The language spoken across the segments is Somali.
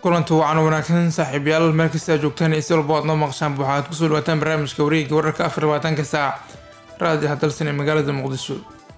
kulanti wacan wanaagsan saaxiibayaal meel kasta aad joogtaan iyo si walba aad noo maqshaan waxaad kusoo dhawaataan barnaamijka wareegga wararka afar labaatanka saac raadi hadalsan ee magaalada muqdisho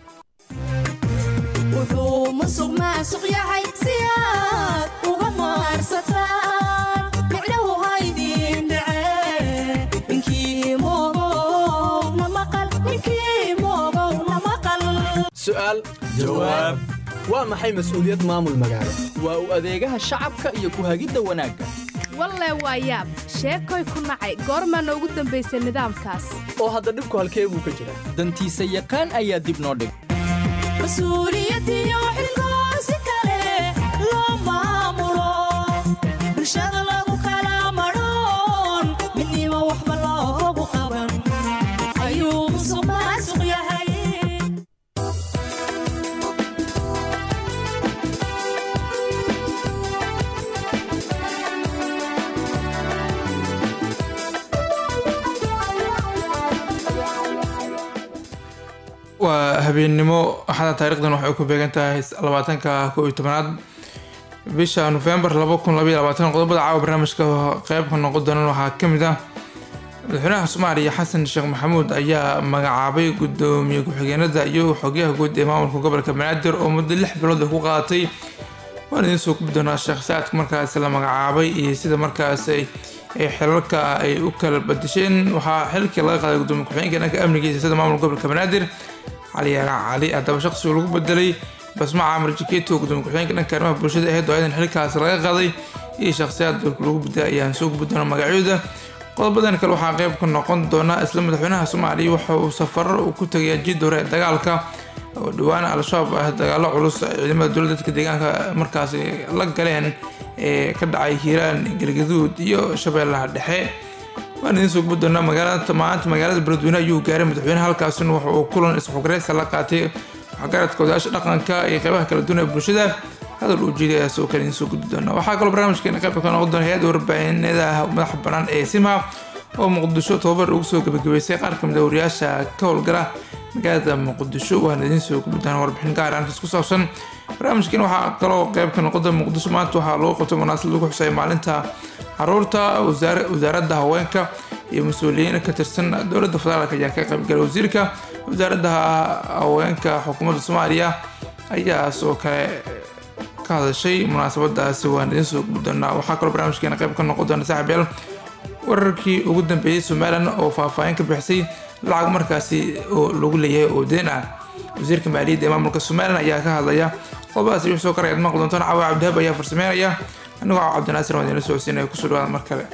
wuxuu musuq maasuq yahay si aad uga maarsataan micnahu haydin dhace ninkii moogow na maqal ninkii moogow na maqal su'aal jawaab waa maxay mas'uuliyad maamul magaalo waa u adeegaha shacabka iyo ku hagidda wanaagga walle waa yaab sheekoy ku nacay goormaa noogu dambaysay nidaamkaas oo hadda dhibku halkee buu ka jiraa dantiisa yaqaan ayaa dib noo dhig mas-uuliyadiyo xilkoo si kale loo maamulo bulshada lagu kala madhoon midnimo waxba loogu qaban ayuu musuq maasuq yahay waa habeennimo axada taarikhdan waxay ku beegan tahay labaatanka kow iyo tobanaad bisha nofembar laba kun labaiyo labaatan qodobada caawa barnaamijka qeybka noqon doonan waxaa ka mid ah madaxweynaha soomaaliya xasan sheekh maxamuud ayaa magacaabay gudoomiye ku-xigeenada iyo xogyaha guud ee maamulka gobolka banaadir oo muddo lix bilood ku qaadatay waan idiin soo gubi doonaa sheekh saadka markaas la magacaabay iyo sida markaas ay xilalka ay u kala badisheen waxaa xilkii laga qaaday gudoomiye ku-xigeenka dhanka amnigiisa sida maamulka gobolka banaadir cali yaara cali haddaba shaqsigu lagu bedelay basma caamir jikeeto gudoomiye ku-xigeenka dhanka arrimaha bulshada ahayd oo ayadan xilkaas laga qaaday iyo shakhsiyaad lagu bedelay ayaan soo gubi doonaa magacyooda qodobadan kale waxaa qeyb ka noqon doona isla madaxweynaha soomaaliya waxa uu safaro ku tagay jid hore ee dagaalka oo dhowaan al-shabaab ah dagaalo culus ciidamada dowladda dadka deegaanka markaas la galeen ee ka dhacay hiiraan galgaduud iyo shabeellaha dhexe waan idiin soo gubi doonaa magaalada maanta magaalada beledweyne ayuu gaaray madaxweynaha halkaasina waxa uu kulan isxugreysa la qaatay waxgaradka odayaasha dhaqanka iyo qeybaha kala duwan ee bulshada hadal uu jeeday ayaa soo kale idiin soo gudbi doona waxaa kaloo barnaamijkeena qeybka ka noqon doona hay-adda warbaahinada madaxa bannaan ee simha oo muqdisho tobabar ugu soo gebagabeysay qaar kamid a wariyaasha ka howlgala magaalada muqdisho waana idiin soo gudbi doona warbixin gaar arrintaas ku saabsan barnaamijkeena waxaa kaloo qeyb ka noqon doona muqdisho maanta waxaa lagu qabtay munaasabad lagu xusay maalinta caruurta wasaaradda haweenka iyo mas-uuliyiin ka tirsan dowladda federaalk ayaa ka qaybgalay wasiirka wasaaradda haweenka xukuumadda soomaaliya ayaa sidoo kale ka hadashay munaasabadaasi waan idiin soo gubi doonaa waxaa kaloo barnaamijkeena qayb ka noqon doona saaxiibyaal wararkii ugu dambeeyey somalilan oo faahfaahin ka bixisay lacag markaasi oo lagu leeyahay oo deen ah wasiirka maaliyadda ee maamulka somalilan ayaa ka hadlaya qodobadaas iyo soo koraya ad maqli doontaan caawa cabdihab ayaa farsameynaya anigoo caawa cabdinaasir waan idinla socodsiinaya kusoo dhawaada mar kale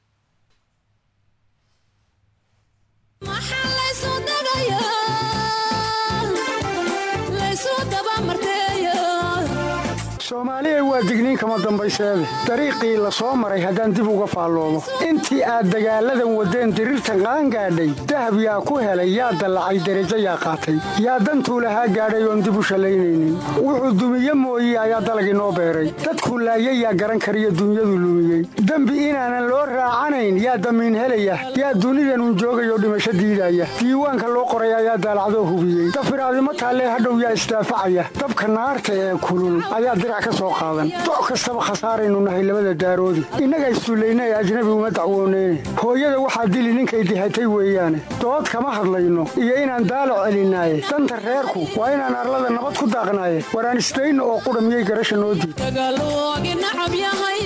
Maxaa laysu dagayaa? Laysu dabamarteeyaa? soomaaliya waa digniin kama dambayseede dariiqii la soo maray haddaan dib uga faalloomo intii aad dagaalladan waddeen diriirtan qaangaadhay dahab yaa ku helay yaa dallacay derajo yaa qaatay yaa dantuu lahaa gaadhay oon dib u shallaynaynin wuxuu dumiye mooye ayaa dalagii noo beeray dadkuu laayay yaa garan kariyo dunyadu lumiyey dembi inaanan loo raacanayn yaa damiin helaya yaa dunidanun joogayoo dhimasho diidaya diiwaanka loo qoray ayaa daalacdoo hubiyey dafiraadimo taallee hadhow yaa isdaafacaya dabka naarta ee kulul ayaa dirac ka soo qaadan doc kastaba khasaaraynu nahay labada daaroodi innaga istuullayna ee ajnabi uma dacwooneyne hooyada waxaa dili ninkay dihatay weeyaane dood kama hadlayno iyo inaan daalac celinaaye danta reerku waa inaan arlada nabad ku daaqnaaye waraan isdayno oo qudha miyay garasha noo diid Dagaaloogi nacab yahay.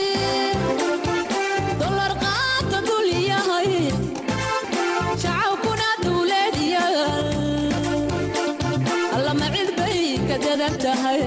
Dollar qaata dul yahay. Shacabkuna dawlad yahay. Alla ma cid bay ka dadan tahay.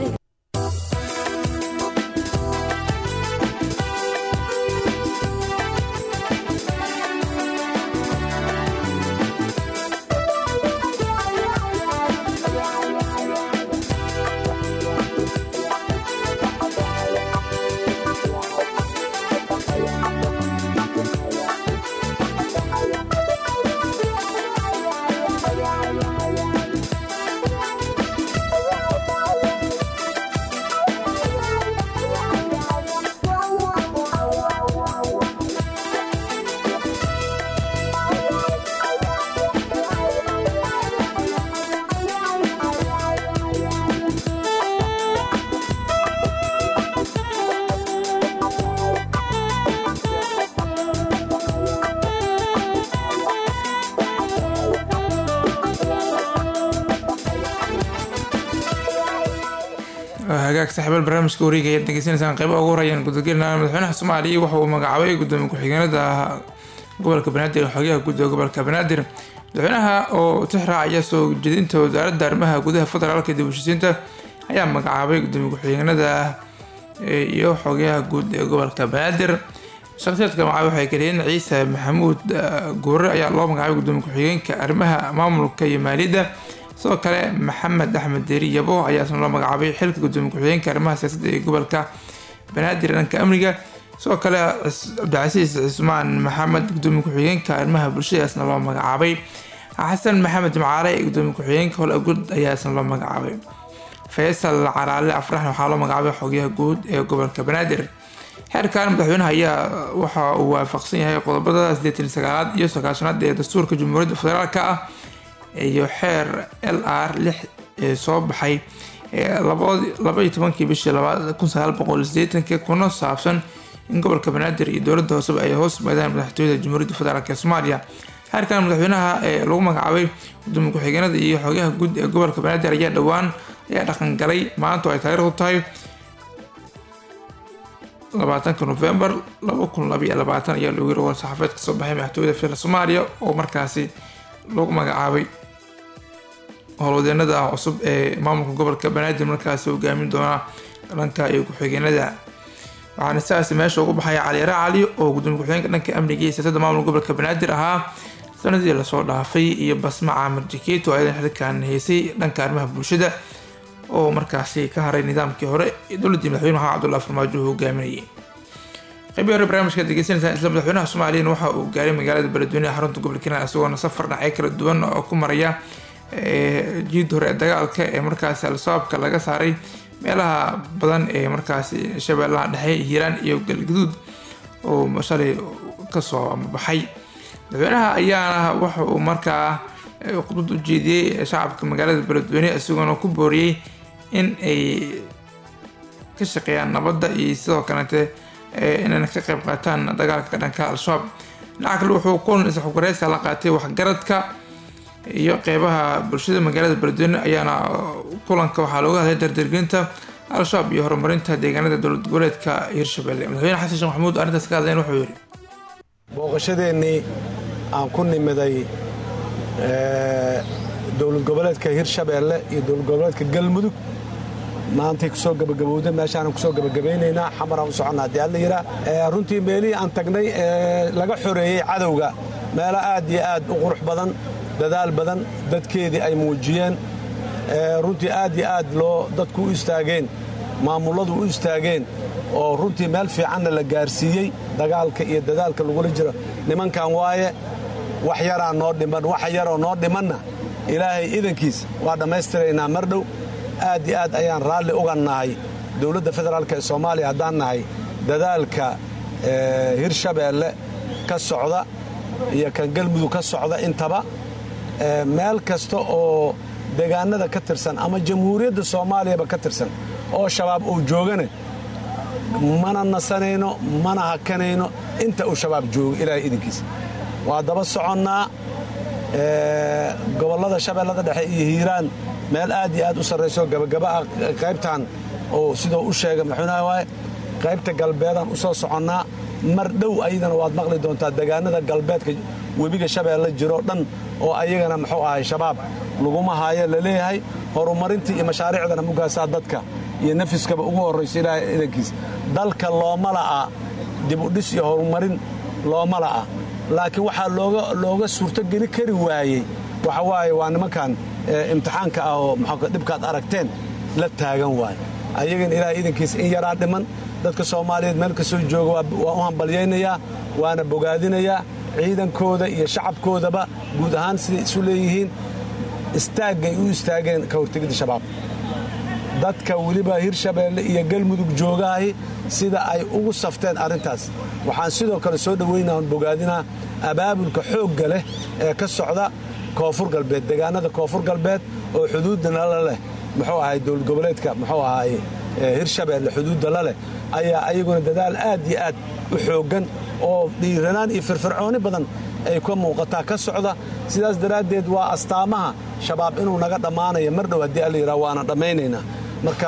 hagaag saaxiibaal barnaamijka wareega ayaad degeysanaysaan qeybaha ugu horayaan gudagelina madaxweynaha soomaaliya waxa uu magacaabay gudoomiye ku-xigeenada gobolka banaadir ee xogayaha guud ee gobolka banaadir madaxweynaha oo tixraacaya soo jeedinta wasaaradda arrimaha gudaha federaalka dib u heshiisiinta ayaa magacaabay gudoomiye ku-xigeenada iyo xogayaha guud ee gobolka banaadir shakhsiyaadka magacaabay waxay kaliyiin ciise maxamuud guure ayaa loo magacaabay gudoomiye ku-xigeenka arrimaha maamulka iyo maaliyadda sidoo kale maxamed axmed deeri yabo ayaa isna loo magacaabay xilka gudoomiye ku-xigeenka arrimaha siyaasadda ee gobolka banaadir dhanka amniga sidoo kale cabdicasiis cismaan maxamed gudoomiye ku-xigeenka arrimaha bulshada isna loo magacaabay xasan maxamed jimcaale gudoomiye ku-xigeenka hol agud ayaa isna loo magacaabay faysal caraale afraxna waxaa loo magacaabay xogayaha guud ee gobolka banaadir xeerkan madaxweynaha ayaa waxa uu waafaqsan yahay qodobada sideetan sagaalaad iyo sagaashanaad ee dastuurka jamhuuriyadda federaalk ah iyo xeer l r lix ee soo baxay laba iyo tobankii bishii labaad kun sagaal boqol sideetanki kuna saabsan in gobolka banaadir iyo dowladda hooseba ay hoos yimaadaan madaxtooyada jamhuuriyadda federaalk ee soomaaliya xeerkan madaxweynaha ee lagu magacaabay gudoomiye ku-xigeenada iyo xogayaha guud ee gobolka banaadir ayaa dhowaan ayaa dhaqangalay maanta oo ay taariikhdu tahay labaatanka novembar laba kun labaiyo labaatan ayaa loogu yiri war saxaafeed kasoo baxay madaxtooyada federaalk soomaaliya oo markaasi lagu magacaabay howlwadeenada cusub ee maamulka gobolka banaadir markaasi hogaamin doona dhanka iyo ku-xigeenada waxaana sidaas meesha ugu baxaya cali raacali oo gudoomiye ku-xigeenka dhanka amniga iyo siyaasadda maamulka gobolka banaadir ahaa sanadii lasoo dhaafay iyo basma caamir jikeet oo ayadan xilkan heysay dhanka arrimaha bulshada oo markaasi ka haray nidaamkii hore dowladii madaxweyne maxamed cabdullahi farmaajo uu hogaaminayay qaybii hore barnaamijka degeysanaysaan isla madaxweynaha soomaaliyana waxa uu gaaray magaalada beledweyne ee xarunta gobolka hiiraan isagoona safar dhinacyo kala duwan oo ku maraya jiid hore ee dagaalka ee markaasi al-shabaabka laga saaray meelaha badan ee markaasi shabeellaha dhexe hiiraan iyo galgaduud oo shalay kasoo baxay madaxweynaha ayaana waxa uu markaa khudbad u jeediyey shacabka magaalada beledweyne isagoona ku booriyey in ay ka shaqeeyaan nabadda iyo sidoo kalete inayna ka qayb qaataan dagaalka ka dhanka al-shabaab dhinaca kale wuxuu kulan isxugareysa la qaatay waxgaradka iyo qeybaha bulshada magaalada beledweyne ayaana kulanka waxaa looga hadlay dardargelinta al-shabaab iyo horumarinta deegaanada dowlad goboleedka hirshabelle madaxweyne xasan sheekh maxamuud arrintaas ka hadleen wuxuu yidhi booqashadeennii aan ku nimiday dowlad goboleedka hirshabeelle iyo dowlad goboleedka galmudug maantay kusoo gabagabowday meeshaanan kusoo gabagabaynaynaa xamaraan u soconna haddii alla yidhaa runtii meelihii aan tagnay ee laga xoreeyey cadowga meelo aad iyo aad u qurux badan dadaal badan dadkeedii ay muujiyeen runtii aad iyo aad loo dadku u istaageen maamulladu u istaageen oo runtii meel fiicanna la gaarsiiyey dagaalka iyo dadaalka lagula jiro nimankan waaye wax yaraa noo dhiman wax yaroo noo dhimanna ilaahay idankiis waa dhammaystiraynaa mar dhow aad iyo aad ayaan raalli uga nahay dowladda federaalk ee soomaaliya haddaan nahay dadaalka hirshabeelle ka socda iyo kan galmudug ka socda intaba meel kasta oo deegaanada ka tirsan ama jamhuuriyadda soomaaliyaba ka tirsan oo shabaab uu joogane mana nasanayno mana hakanayno inta uu shabaab joogo ilaahay idinkiisa waa daba soconnaa gobollada shabeellada dhexe iyo hiiraan meel aad iyo aad u sarrayso gabagaba-a qaybtan oo sidoo u sheega madaxweynaha waaye qaybta galbeedaan u soo soconnaa mar dhow ayadana waad maqli doontaa deegaanada galbeedka webiga shabeelle jiroo dhan oo ayagana muxuu ahay shabaab laguma haayo la leeyahay horumarintii iyo mashaariicdana mugaasaa dadka iyo nafiskaba ugu horrayso ilaahay idankiis dalka looma la'a dibudhis iyo horumarin looma la'a laakiin waxaa looga suurtogeli kari waayey waxa waaye waa nimankan imtixaanka ah oo dhibkaad aragteen la taagan waaye ayagan ilaahay idankiisa in yaraa dhiman dadka soomaaliyeed meel kastoo jooga waa u hambalyaynayaa waana bogaadinayaa ciidankooda iyo shacabkoodaba guud ahaan siday isu leeyihiin istaaggay u istaageen ka hortegidda shabaab dadka weliba hirshabeelle iyo galmudug joogaahi sida ay ugu safteen arrintaas waxaan sidoo kale soo dhoweynaa on bogaadinaa abaabulka xoogga leh ee ka socda koonfur galbeed deegaanada koonfur galbeed oo xuduudda nala leh muxuu ahay dowlad goboleedka muxuu ahay hirshabeelle xuduudda la leh ayaa ayaguna dadaal aad iyo aad u xooggan oo dhiiranaan iyo firfircooni badan ay ka muuqataa ka socda sidaas daraaddeed waa astaamaha shabaab inuu naga dhammaanaya mar dhow haddii alla yidhaha waana dhammaynaynaa mar kale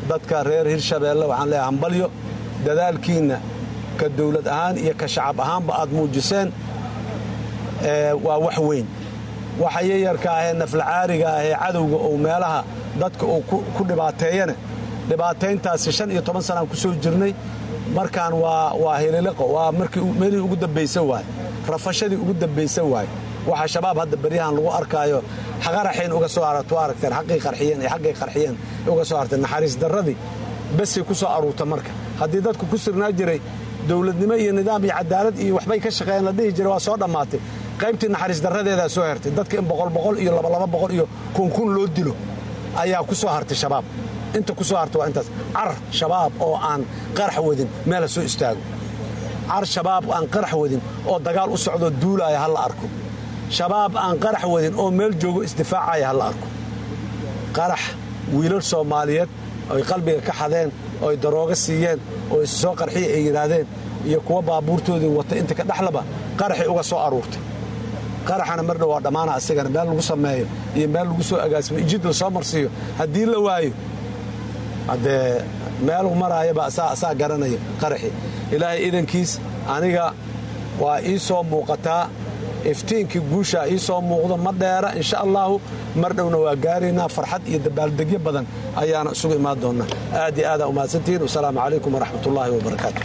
dadka reer hirshabeelle waxaan leeyahay hambalyo dadaalkiinna ka dawlad ahaan iyo ka shacab ahaanba aad muujiseen waa wax weyn waxa yayarka ahee naflacaariga ahee cadowga uu meelaha dadka uu ku dhibaateeyana dhibaatayntaasi shan iyo toban sanaan ku soo jirnay markaan waa hililiqo waa meelii ugu dambaysa waaye rafashadii ugu dambaysa waaye waxa shabaab hadda beryahan lagu arkaayo qaraxayn uga soo haratu aragteen xaqii qarxiyeen iyo xaggay qarxiyeen uga soo harteen naxariis darradii besay ku soo aruurta marka haddii dadku ku sirnaa jiray dowladnimo iyo nidaam iyo cadaalad iyo waxbay ka shaqeeyeen la dhihi jiray waa soo dhammaatay qaybtii naxariis darradeedaa soo hertay dadka in boqol boqol iyo labalaba boqol iyo kunkun loo dilo ayaa ku soo hartay shabaab inta ku soo hartay waa intaas car shabaab oo aan qarax wadin meel ha soo istaago car shabaab aan qarax wadin oo dagaal u socdoo duulaaya ha la arko shabaab aan qarax wadin oo meel joogo isdifaacaya ha la arko qarax wiilal soomaaliyeed oy qalbiga ka xadeen ooy darooga siiyeen oo is soo qarxiya ay yidhaahdeen iyo kuwa baabuurtoodii wata inta ka dhexlaba qaraxay uga soo aruurtay qaraxana mardhow waa dhammaana asigana meel lagu sameeyo iyo meel lagu soo agaasimo ijid la soo marsiiyo haddii la waayo haddee meelu maraayaba asaa garanaya qaraxi ilaahay idankiis aniga waa ii soo muuqataa iftiinkii guushaa ii soo muuqdo ma dheera insha allaahu mar dhowna waa gaaraynaa farxad iyo dabaaldegyo badan ayaana isugu imaan doonnaa aad iyo aadaa umahadsantihiin wasalaamu calaykum waraxmat ullaahi wabarakaatu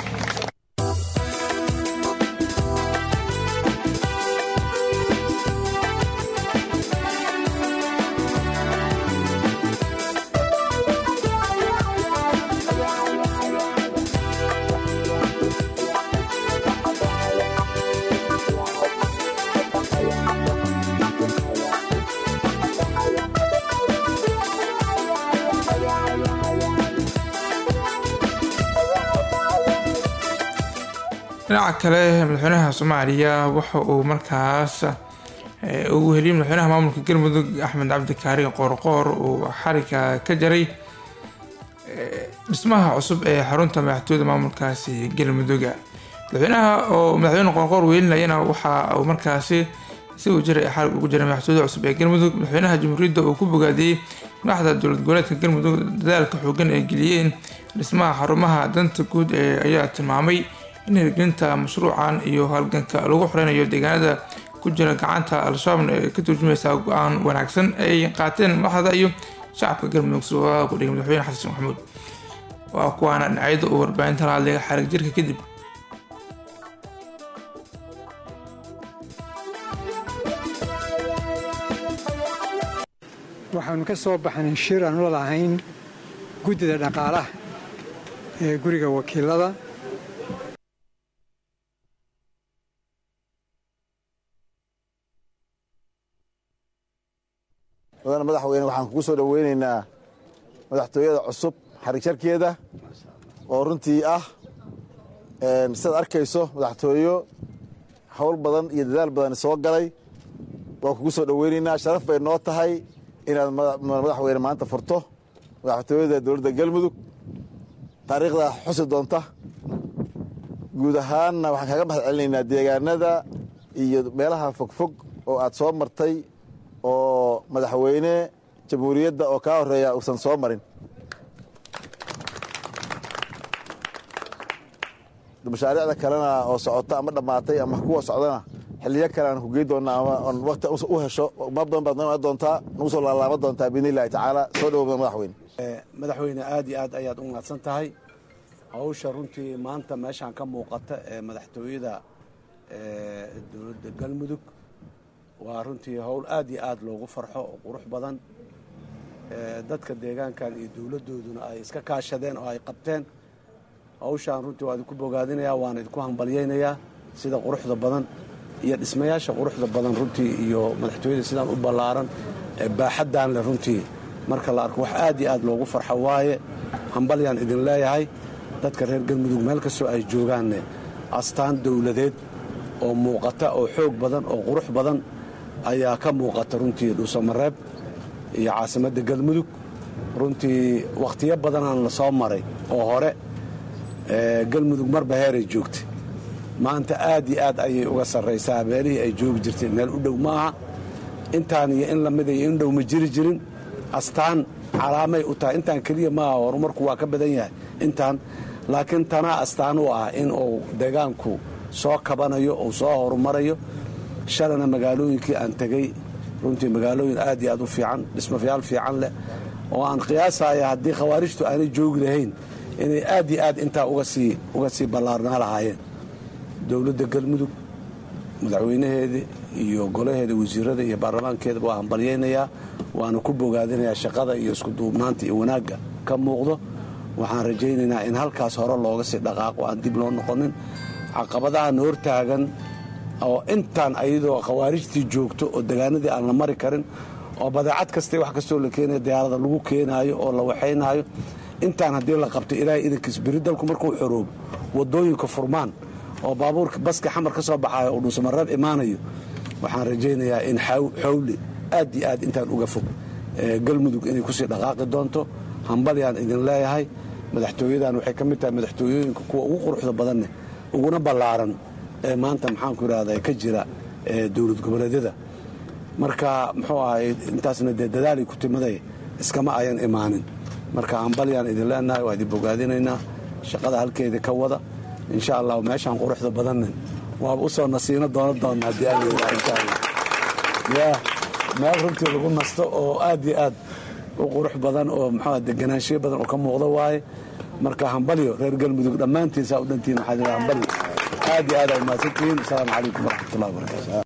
dhinaca kale madaxweynaha soomaaliya waxa uu markaas ugu heliyay madaxweynaha maamulka galmudug axmed cabdi kaari qoorqoor uu xariga ka jaray dhismaha cusub ee xarunta madaxtooyada maamulkaasi galmuduga madaxweynaha oo madaxweyne qoorqoor weelinayana waxa uu markaasi si uu jiray xarig ugu jiray madaxtooyada cusub ee galmudug madaxweynaha jamhuuriyadda uu ku bogaadiyey madaxda dowlad goboleedka galmudug dadaalka xoogan ay geliyeen dhismaha xarumaha danta guud ee ayaa tilmaamay in hirgelinta mashruucan iyo halganka lagu xoreynayo deegaanada ku jira gacanta al-shabaabna ee ka turjumaysaa go-aan wanaagsan ay qaateen madaxda iyo shacabka galmudug soo ku dhigay madaxweyne xasan sheekh maxamuud waa kuwaana dhinacyada uu warbaahinta la hadlaya xarig jirka kadib waxaanu ka soo baxnay shir aan la lahayn guddida dhaqaalaha ee guriga wakiilada mudane madaxweyne waxaan kugu soo dhoweynaynaa madaxtooyada cusub xarig jarkeeda oo runtii ah sidaad arkayso madaxtooyo howl badan iyo dadaal badan soo galay waan kugu soo dhoweynaynaa sharaf bay noo tahay inaad madaxweyne maanta furto madaxtooyada dowladda galmudug taariikhdaa xusi doonta guud ahaanna waxaan kaaga mahad celinaynaa deegaanada iyo meelaha fogfog oo aad soo martay oo madaxweyne jamhuuriyadda oo kaa horeeya uusan soo marin mashaariicda kalena oo socota ama dhammaatay ama kuwa socdana xiliyo kale aan ku gey doonnaa ama on wakti u hesho ma badan baad noo imaan doontaa nagu soo laalaama doontaa biidni illahi tacaala soo dhowo madaxweyne madaxweyne aad iyo aad ayaad u mahadsan tahay hawsha runtii maanta meeshaan ka muuqata ee madaxtooyada dowladda galmudug waa runtii howl aad iyo aad loogu farxo oo qurux badan dadka deegaankan iyo dowladdooduna ay iska kaashadeen oo ay qabteen hawshaan runtii waa idinku bogaadinayaa waana idinku hambalyaynayaa sida quruxda badan iyo dhismayaasha quruxda badan runtii iyo madaxtooyada sidaan u ballaaran ee baaxaddan leh runtii marka la arko wax aad iyo aad loogu farxo waaye hambalyaan idin leeyahay dadka reer galmudug meel kastoo ay joogaanne astaan dowladeed oo muuqata oo xoog badan oo qurux badan ayaa ka muuqata runtii dhuusamareeb iyo caasimadda galmudug runtii wakhtiyo badanaan la soo maray oo hore galmudug marba heeray joogtay maanta aad iyo aad ayay uga sarraysaa meelihii ay joogi jirtay meel u dhow ma aha intaan iyo in lamida iyo in dhow ma jiri jirin astaan calaamay u tahay intaan keliya maaha horumarku waa ka badan yahay intaan laakiin tanaa astaan u ah in uu deegaanku soo kabanayo uu soo horumarayo shalana magaalooyinkii aan tegey runtii magaalooyin aad iyo aad u fiican dhismayaal fiican leh oo aan qiyaasaya haddii khawaarijtu aanay joogi lahayn inay aad iyo aad intaa uga sii ballaarnaa lahaayeen dowladda galmudug madaxweynaheeda iyo golaheeda wasiirada iyo baarlamaankeeda waa hambalyaynayaa waana ku bogaadinayaa shaqada iyo iskuduubnaanta iyo wanaagga ka muuqdo waxaan rajaynaynaa in halkaas hore looga sii dhaqaaqo aan dib loo noqonin caqabadaha na hortaagan oo intaan ayadoo khawaarijtii joogto oo degaanadii aan la mari karin oo badeecad kasta wax kastoo la keenaya diyaarada lagu keenaayo oo la waxaynaayo intaan haddii la qabto ilaahay idankiis beri dalku markuu xoroobo wadooyinka furmaan oo baabuurka baska xamar ka soo baxayo oo dhuusamareeb imaanayo waxaan rajaynayaa in xawli aad iyo aad intaan uga fog galmudug inay kusii dhaqaaqi doonto hambalyaan idin leeyahay madaxtooyadan waxay ka mid tahay madaxtooyooyinka kuwa ugu quruxda badanne uguna ballaaran ee maanta maxaanku irahda ka jira dowlad goboleedyada marka muxuu ahay intaasna dee dadaalay ku timaday iskama ayan imaanin marka hambalyaan idin leenahay waa idin bogaadinaynaa shaqada halkeeda ka wada insha allah meeshaan quruxda badanne waaba usoo nasiino doono doona haddii alla insha allah ya meel runtii lagu nasto oo aad iyo aad u qurux badan oo muxuu deganaanshiyo badan oo ka muuqda waaye marka hambalyo reer galmudug dhammaantiin saa u dhantiin waxaa hambalyo aad iyo aad aa umahadsantihiin asalaamu calaykum waraxmatullahi wabarakatu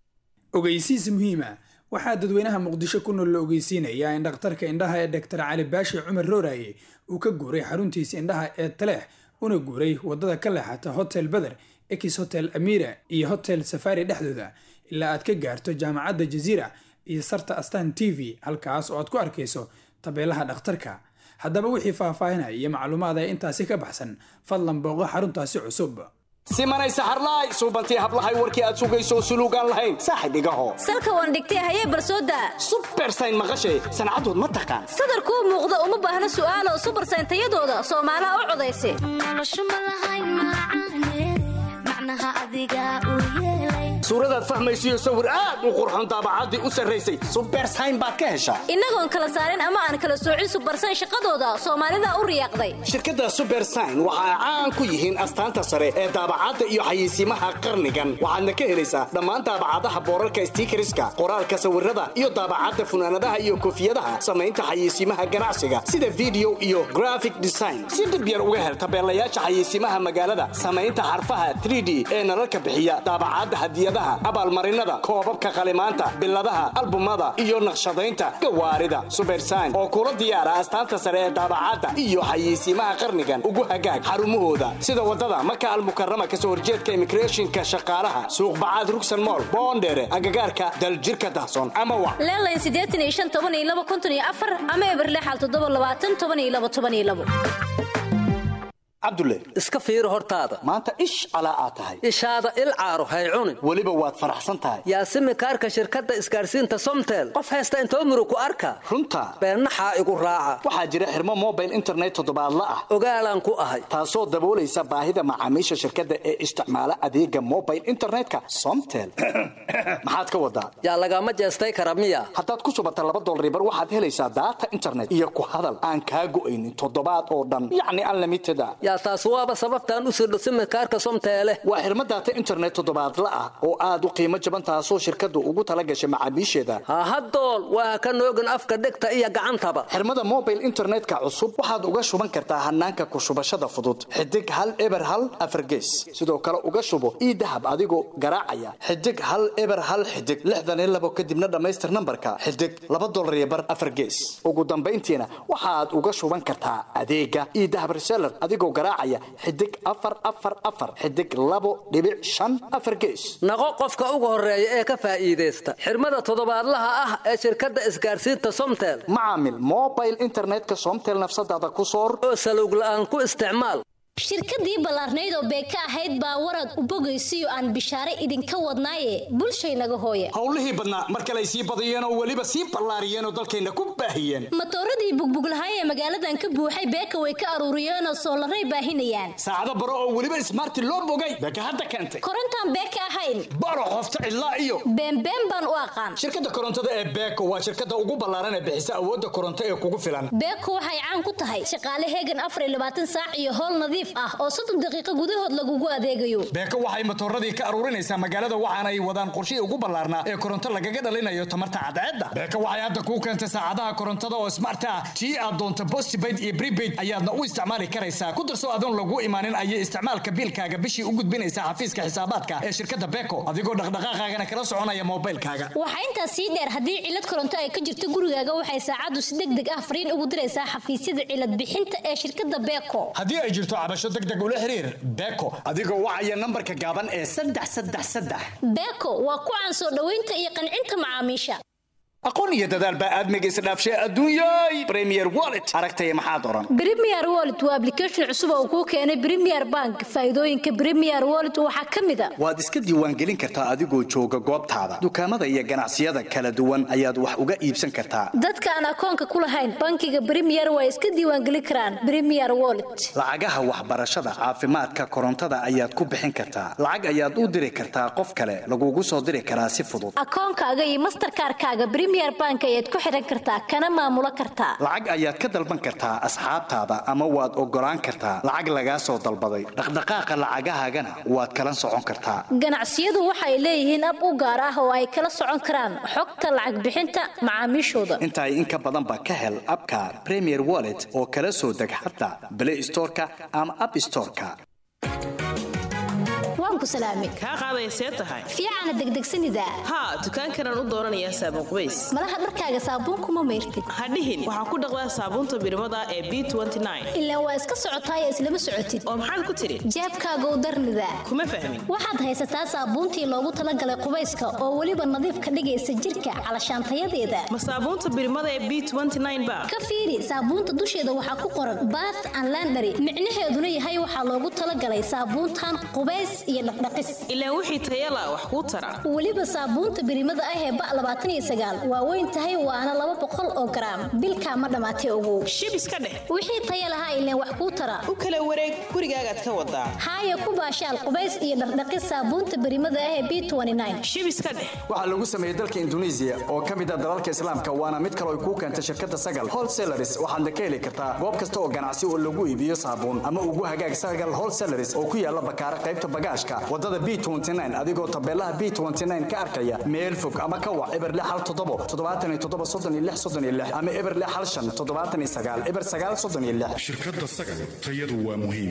ogeysiis muhiima waxaa dadweynaha muqdisho ku nool la ogeysiinayaa in dhakhtarka indhaha ee dhaktar cali baashi cumar rooraye uu ka guuray xaruntiisa indhaha ee taleex una guuray wadada ka leexata hotel beder ex hotel amira iyo hotel safari dhexdooda ilaa aad ka gaarto jaamacadda jaziira iyo sarta astan t v halkaas oo aad ku arkayso tabeelaha dhakhtarka haddaba wixii faahfaahinaya iyo macluumaad ee intaasi ka baxsan fadlan booqo xaruntaasi cusub simanay saxarlaay suubantii hablahay warkii aad sugayso suluugaan lahayn saaxib igaho salka waan dhigtay hayee barsooda subersayn maqashay sancadood ma taqaan sadarkuu muuqda uma baahna su'aalo subersayn tayadooda soomaalaha u codaysa suuradaad fahmaysiyo sawir aad u qurxon daabacaddii u sarraysay subersayn baad ka heshaa innagoon kala saarin ama aan kala soocin subersayn shaqadooda soomaalida u riyaaqday shirkadda subersayn waxa ay caan ku yihiin astaanta sare ee daabacadda iyo xayeysiimaha qarnigan waxaadna ka helaysaa dhammaan daabacadaha boorarka stiikariska qoraalka sawirada iyo daabacadda funaanadaha iyo koofiyadaha samaynta xayeysiimaha ganacsiga sida video iyo graphic design si dhib yar uga hel tabeelayaasha xayeysiimaha magaalada samaynta xarfaha 3d ee nalalka bixiya daabacadda hadiyadaha abaalmarinada koobabka qalimaanta biladaha albumada iyo naqshadaynta gawaarida subersayn oo kula diyaara astaanta sare ee daabacadda iyo xayeysiimaha qarnigan ugu hagaag xarumahooda sida wadada maka almukarama kasoo horjeedka immigrationka shaqaalaha suuq bacaad rugsan mool boondheere agagaarka daljirka dahsoon ama wa leelayn siddeetan iyo shan toban iyo laba konton iyo afar ama eberlexal toddoba labaatan toban iyo laba toban iyo labo cabdulle iska fiiri hortaada maanta ish calaa aad tahay ishaada il caaro hay cunin weliba waad faraxsan tahay yaasimi kaarka shirkadda isgaarsiinta somtel qof haysta intoo murug ku arka runta beennaxaa igu raaca waxaa jira xirmo mobile internet toddobaadla ah ogaalaan ku ahay taasoo daboolaysa baahida macaamiisha shirkadda ee isticmaala adeega mobile internetka somtel maxaad ka wadaa yaa lagama jeestay kara miya haddaad ku subata laba dolribar waxaad helaysaa daata internet iyo ku hadal aan kaa go'aynin toddobaad oo dhan yacni unlimited a yaa taas waaba sababtaan u sirdho simikaarka somteele waa xirmo daata internet toddobaadla ah oo aad u qiimo jaban taasoo shirkaddu ugu tala gashay macaamiisheeda hahadool waa ka noogin afka dhegta iyo gacantaba xirmada mobile internetka cusub waxaad uga shuban kartaa hanaanka ku shubashada fudud xidig hal eber hal afargees sidoo kale uga shubo ii dahab adigoo garaacaya xidig hal eber hal xidig lixdan iyo labo kadibna dhammaystir nambarka xidig laba dolar iyo bar afargees ugu dambayntiina waxaad uga shuban kartaa adeega ii dahab reseller adigoo garaacaya xidig afar afar afar xidig labo dhibic shan afar gees naqo qofka ugu horeeya ee ka faa'iidaysta xirmada toddobaadlaha ah ee shirkadda isgaarsiinta somtel macaamil mobile internetka somtel nafsadaada ku soor oo salowg la'aan ku isticmaal shirkadii ballaarnayd oo beeka ahayd baa warad u bogaysiyo aan bishaare idinka wadnaaye bulshaynaga hooya howlihii badnaa mar kale ay sii badiyeen oo weliba sii ballaariyeen oo dalkayna ku baahiyeen matooradii bugbuglahay ee magaaladan ka buuxay beeka way ka aruuriyeenoo soolaray baahinayaan saacado baro oo weliba ismaarti loo bogay beeka hadda keentay korontaan beeka ahayn baro qofta cidlaa iyo beenbeen baan u aqaan shirkadda korontada ee beeko waa shirkadda ugu ballaaran ee bixisa awoodda koronto ee kugu filan beeko waxay caan ku tahay shaqaale heegan afar iyo labaatan saac iyo howl nadiif ah oo soddon daqiiqo gudahood lagugu adeegayo beeko waxay matooradii ka aruurinaysaa magaalada waxaana ay wadaan qorshihii ugu ballaarnaa ee koronto lagaga dhalinayo tamarta cadceedda beeko waxay hadda kuu keentay saacadaha korontada oo smart ah tii aad doonto postpaid iyo prepaid ayaadna u isticmaali karaysaa ku darso adoon lagu imaanin ayay isticmaalka biilkaaga bishii u gudbinaysaa xafiiska xisaabaadka ee shirkadda beeko adigoo dhaqdhaqaaqaagana kala soconaya moobilkaaga waxaa intaas sii dheer haddii cilad koronto ay ka jirto gurigaaga waxay saacaddu si deg deg ah fariin ugu diraysaa xafiisyada cilad bixinta ee shirkadda beeko haddii ay jirto cabasho degdeg ula xiriir beeko adigoo wacaya nambarka gaaban ee saddex saddex saddex beeko waa ku caan soo dhoweynta iyo qancinta macaamiisha aqoon iyo dadaal baa aadmiga isdhaafshay adduunyay premier wallet aragtaya maxaad oran premier wallet waa application cusub oo kuu keenay premier bank faa'iidooyinka premier wallet waxaa ka mid a waad iska diiwaangelin kartaa adigoo jooga goobtaada dukaamada iyo ganacsiyada kala duwan ayaad wax uga iibsan kartaa dadka aan akoonka ku lahayn bankiga premier waa iska diiwaangelin karaan premier wallet lacagaha waxbarashada caafimaadka korontada ayaad ku bixin kartaa lacag ayaad u diri kartaa qof kale lagugu soo diri karaa si fudud akoonkaaga iyo masterkaarkaaga premier bank ayaad ku xidhan kartaa kana maamulo kartaa lacag ayaad ka dalban kartaa asxaabtaada ama waad ogolaan kartaa lacag lagaa soo dalbaday dhaqdhaqaaqa lacagahaagana waad kala socon kartaa ganacsiyadu waxay leeyihiin ab u gaar ah oo ay kala socon karaan xogta lacag bixinta macaamiishooda intaa in ka badanba ka hel abka premier wallet oo kala soo deg xataa play storeka ama app storeka waan ku salaamay kaa qaadaysee tahay fiicana degdegsanida haa dukaankanaan u dooranayaa saabuun qubays malaha dharkaaga saabuunkuma mayrtid hadhihin waxaan ku dhaqdaa saabuunta birmada ee b ilaa waa iska socotaaya islama socotid oo maxaad ku tidhi jeebkaagow darnida kuma fahmin waxaad haysataa saabuuntii loogu talagalay qubayska oo weliba nadiif ka dhigaysa jirka calashaantayadeeda ma saabuunta birmada ee b ba ka fiiri saabuunta dusheeda waxaa ku qoran bath and landary micnaheeduna yahay waxaa loogu talagalay saabuuntan qubays iyo dhaqdhaqis ilaa wixii tayala wax kuu tara weliba saabuunta birimada ah ee ba labaatan iyo sagaal waa weyn tahay waana laba boqol oo garaam bilkaa ma dhammaatay ogow shib iska dheh wixii taya lahaa ileen wax kuu tara u kala wareeg gurigaagaad ka wadaa haaya ku baashaal qubays iyo dhaqdhaqis saabuunta birimada ah ee b shib iska dheh waxaa lagu sameeyey dalka induneisiya oo ka mid ah dalalka islaamka waana mid kale ay kuu keentay shirkadda sagal wholesalaris waxaadna ka heli kartaa goob kasta oo ganacsi oo lagu iibiyo saabuun ama ugu hagaag sagal wholesalaris oo ku yaala bakaara qaybta bagaashka wadada b adigoo tabeelaha b ka arkaya meel fog ama ka wac eber hal toddobo toddobaatan iyo toddoba soddon iyo lix soddon iyo lix ama eber hal shan toddobaatan iyo sagaal eber sagaal soddon iyo lix shirkadda sagal tayadu waa muhiim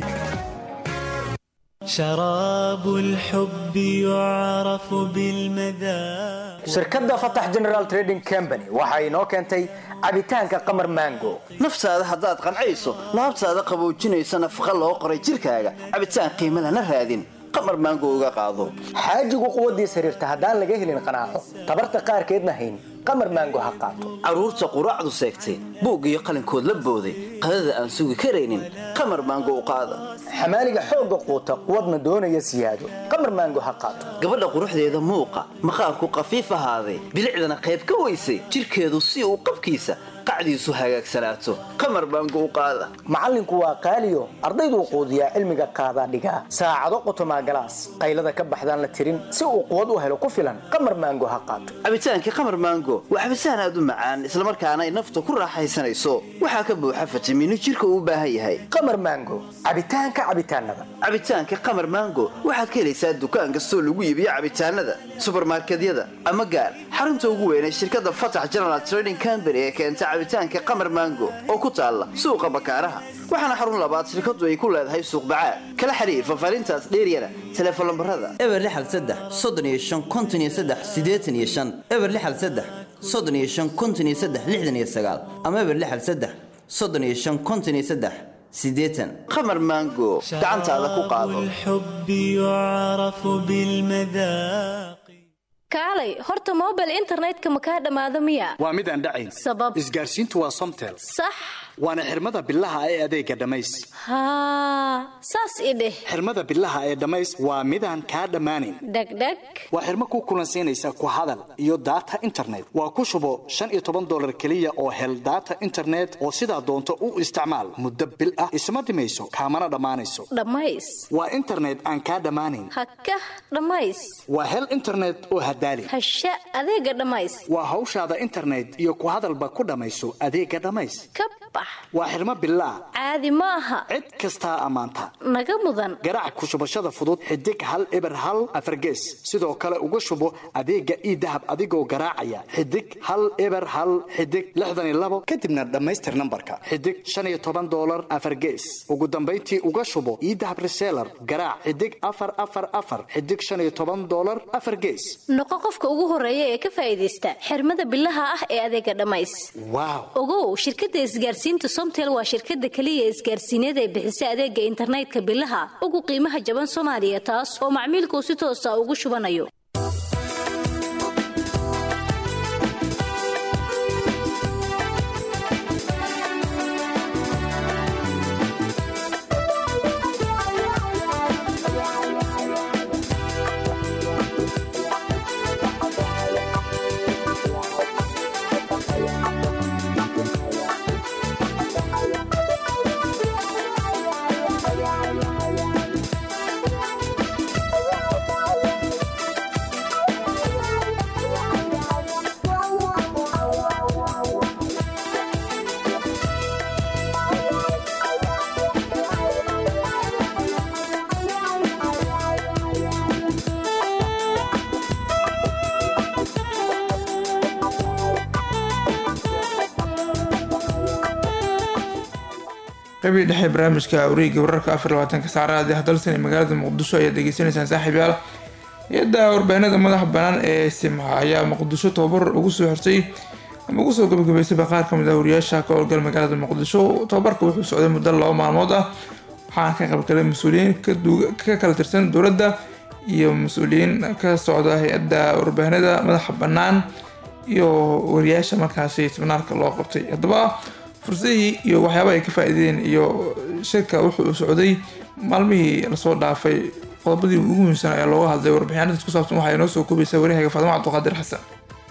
شراب الحب يعرف بالمذاق shirkadda fatax general trading company waxa inoo keentay cabitaanka qamar mango naftaada haddaad qancayso laabtaada qaboojinaysa nafaqa loo qoray jirkaaga cabitaan qiimo lana raadin qamar maango uga qaado xaajigu quwaddiis xiriirta haddaan laga helin qanaaco tabarta qaarkeedna hayn qamar maango ha qaato carruurta quraacdu seegtay buug iyo qalinkood la booday qadada aan sugi karaynin qamar maango u qaada xamaaliga xoogga quuta quwadna doonaya siyaado qamar maango ha qaato gabadha quruxdeeda muuqa maqaarku qafiif ahaaday bilicdana qayb ka weysay jirkeedu si uu qabkiisa qacdiisu hagaagsanaato qamar baango u qaada macallinku waa qaaliyo ardayduu quudiyaa cilmiga qaadaa dhigaa saacado qotomaa galaas qaylada ka baxdaan la tirin si uu quwad u helo ku filan qamar maango ha qaato cabitaankii qamar maango waa cabitaan aad u macaan islamarkaana ay nafta ku raaxaysanayso waxaa ka buuxa fitamiino jirka uu u baahan yahay qamar maango cabitaanka cabitaanada cabitaanka qamar maango waxaad ka helaysaa dukaan kastoo lagu iibiyo cabitaanada subarmarkedyada ama gaar xarunta ugu weynay shirkadda fatax general trading company ee keenta cabitaanka qamar maango oo ku taalla suuqa bakaaraha waxaana xarun labaad shirkadu ay ku leedahay suuq bacaad kala xiriir fafaarintaas dheeryana teleefon lambarada eber lixal saddex soddon iyo shan konton iyo saddex siddeetan iyo shan eber lixal saddex soddon iyo shan konton iyo saddex lixdan iyo sagaal ama eber lixal saddex soddon iyo shan konton iyo saddex siddeetan qamar maango gacantaada ku qaado الحب يعرف بالمذاق kaalay horta mobile internetka ma kaa dhammaado miya waa mid aan dhacayn sabab isgaarsiintu waa somtel sax waana xirmada bilaha ee adeega dhammays haa saas i dheh xirmada bilaha ee dhammays waa midaan kaa dhammaanin dhegdheg waa xirmo ku kulansiinaysa ku hadal iyo daata internet waa ku shubo shan iyo toban dolar keliya oo hel daata internet oo sidaa doonto u isticmaal muddo bil ah isma dhimayso kaamana dhammaanayso dhammays waa internet aan kaa dhammaanin hakah dhammays waa hel internet oo hadaali hasha adeega dhammays waa hawshaada internet iyo ku hadalba ku dhammayso adeega dhammays ka bax waa xirmo bilaa caadi ma aha cid kastaa ammaanta naga mudan garaac ku shubashada fudud xidig hal eber hal afargees sidoo kale uga shubo adeega ii dahab adigoo garaacaya xidig hal eber hal xidig lixdan iyo labo kadibna dhammaystir nambarka xidig shan iyo toban dolar afargees ugu dambayntii uga shubo ii dahab reseller garaac xidig afar afar afar xidig shan iyo toban dolar afar gees noqo qofka ugu horeeya ee ka faa'iidaysta xirmada bilaha ah ee adeega dhammays waaw ogow shirkadda isgaarsiinta somtel waa shirkadda keliya isgaarsiineed ee bixisa adeega internetka bilaha ugu qiimaha jaban soomaaliya taas oo macmiilku si toosa ugu shubanayo qabii dhexe barnaamijka wareega wararka afar labaatanka saacadaadi hadalsan ee magaalada muqdisho ayaad degeysanaysaan saaxiib yaal hay-adda warbaahinada madaxa banaan ee simha ayaa muqdisho tababar ugu soo xirtay ama ugu soo gabagabaysayba qaar kamid ah wariyaasha ka howlgal magaalada muqdisho tababarka wuxuu socday muddo laba maalmood ah waxaana ka qaybgalay mas-uuliyiin ka kala tirsan dowladda iyo mas-uuliyiin ka socda hay-adda warbaahinada madaxa banaan iyo wariyaasha markaasi siminaarka loo qabtay haddaba fursadihii iyo waxyaabaha ay ka faa-iideen iyo shirka wuxuu u socday maalmihii lasoo dhaafay qodobadii ugu muhiimsan ayaa looga hadlay warbixinadaas ku saabsan waxaa inoo soo koobaysaa waryahaga faadimo cabduqaadir xasan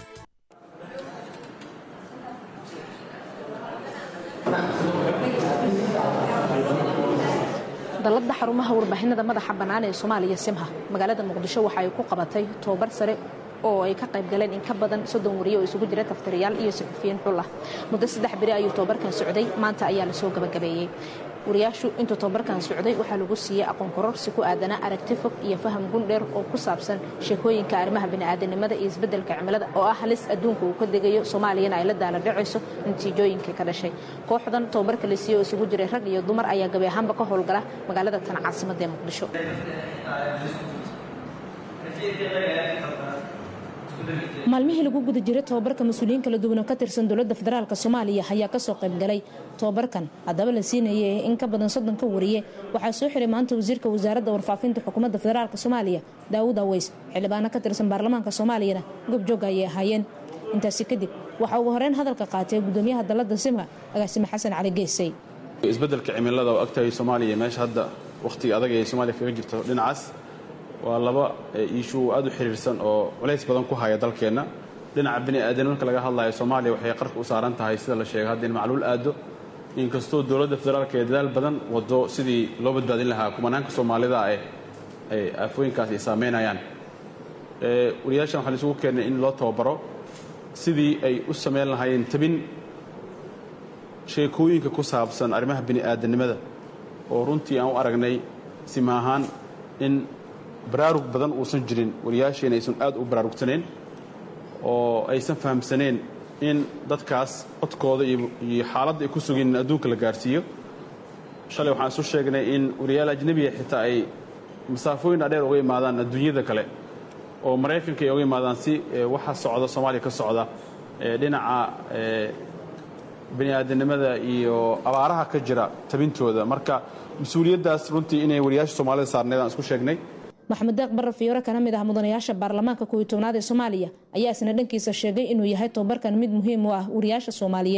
dalladda xarumaha warbaahinada madaxa bannaan ee soomaaliya simha magaalada muqdisho waxa ay ku qabatay tobabar sare oo ay ka qayb galeen in ka badan soddon wariye oo isugu jira kaftariyaal iyo saxufiyiin xul ah muddo saddex beri ayuu tobabarkan socday maanta ayaa lasoo gabagabeeyey wariyaashu intuu tobabarkan socday waxaa lagu siiyey aqoon kororsi ku aadanaa aragti fog iyo faham gundheer oo ku saabsan sheekooyinka arrimaha bini'aadanimada iyo isbeddelka cimilada oo ah halis adduunka uu ka degayo soomaaliyana ay la daala dhacayso natiijooyinkii ka dhashay kooxdan tobabarka la siiyey oo isugu jiray rag iyo dumar ayaa gabi ahaanba ka howlgala magaalada tan caasimadda ee muqdisho maalmihii lagu guda jiray tobabarka mas-uuliyiin kala duwan oo ka tirsan dowladda federaalk soomaaliya ayaa kasoo qaybgalay tobabarkan haddaba la siinayay in ka badan soddon ka wariye waxaa soo xiray maanta wasiirka wasaaradda warfaafinta xukuumadda federaalk soomaaliya daawud aweys xildhibaano ka tirsan baarlamaanka soomaaliyana goobjoog ayay ahaayeen intaasi kadib waxaa ugu horeyn hadalka qaatay gudoomiyaha dalladda simha agaasime xasan cali geesay isbeddelka cimilada oo agtahay soomaaliya meesha hadda wakhtiga adag ee soomaaliya kaga jirto dhinacaas waa laba iishuu aad u xiriirsan oo culays badan ku haya dalkeenna dhinaca bini'aadan marka laga hadlayo soomaaliya waxay qarka u saaran tahay sida la sheegay hadda in macluul aado inkastoo dowladda federaalka ee dadaal badan wado sidii loo badbaadin lahaa kumanaanka soomaalida ay aafooyinkaas ay saameynayaan wariyaashan waxaan isugu keennay in loo tababaro sidii ay u samayn lahaayeen tabin sheekooyinka ku saabsan arrimaha bini'aadanimada oo runtii aan u aragnay sima ahaan in baraarug badan uusan jirin wariyaasheena aysan aad u baraarugsanayn oo aysan fahamsaneen in dadkaas codkooda iyo xaaladda ay ku sugeen in adduunka la gaarsiiyo shalay waxaan isu sheegnay in wariyaal ajnebiga xitaa ay masaafooyin dhaadheer uga imaadaan adduunyada kale oo maraykanka ay uga imaadaan si waxa socda soomaaliya ka socda dhinaca bini'aadanimada iyo abaaraha ka jira tabintooda marka mas-uuliyaddaas runtii inay wariyaasha soomaalida saarneed aan isku sheegnay maxamed deeq barre fiyoore kana mid ah mudanayaasha baarlamaanka kooiy tobnaad ee soomaaliya ayaa isna dhankiisa sheegay inuu yahay tobabarkan mid muhiim u ah wariyaasha soomaaliyeed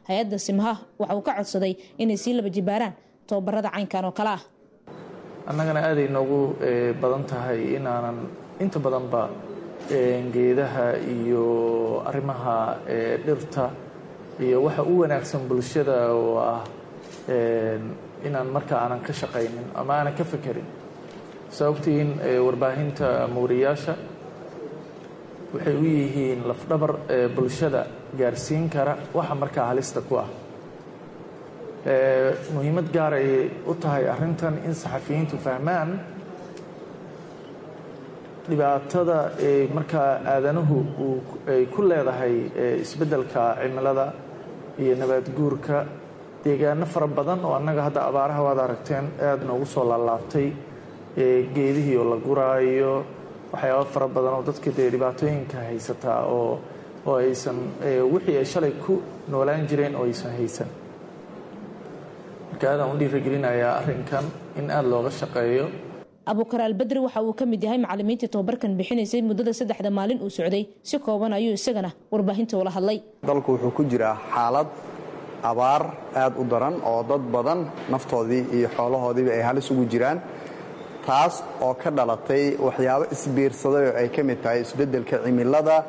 hay-adda simha waxa uu ka codsaday inay sii laba jibaaraan tababarada caynkan oo kale ah annagana aaday noogu badan tahay inaanan inta badanba geedaha iyo arrimaha dhirta iyo waxa u wanaagsan bulshada oo ah inaan marka aanan ka shaqaynin ama aanan ka fekerin sababtiin warbaahinta mawriyaasha waxay u yihiin lafdhabar bulshada gaarsiin kara waxa markaa halista ku ah muhiimad gaar ayay u tahay arrintan in saxafiyiintu fahmaan dhibaatada markaa aadanuhu ay ku leedahay isbeddelka cimilada iyo nabaad guurka deegaano fara badan oo annaga hadda abaaraha waad aragteen aada noogu soo laalaabtay geedihii oo la guraayo waxyaaba fara badan oo dadka dee dhibaatooyinka haysataa oo oo aysan wixii ay shalay ku noolaan jireen oo aysan haysan marka aadaan u dhiirigelinayaa arrinkan in aada looga shaqeeyo abuukar albedri waxa uu ka mid yahay macalimiintii tobabarkan bixinaysay muddada saddexda maalin uu socday si kooban ayuu isagana warbaahinta ula hadlay dalku wuxuu ku jiraa xaalad abaar aad u daran oo dad badan naftoodii iyo xoolahoodiiba ay halis ugu jiraan taas oo ka dhalatay waxyaabo isbiirsaday oo ay ka mid tahay isbeddelka cimilada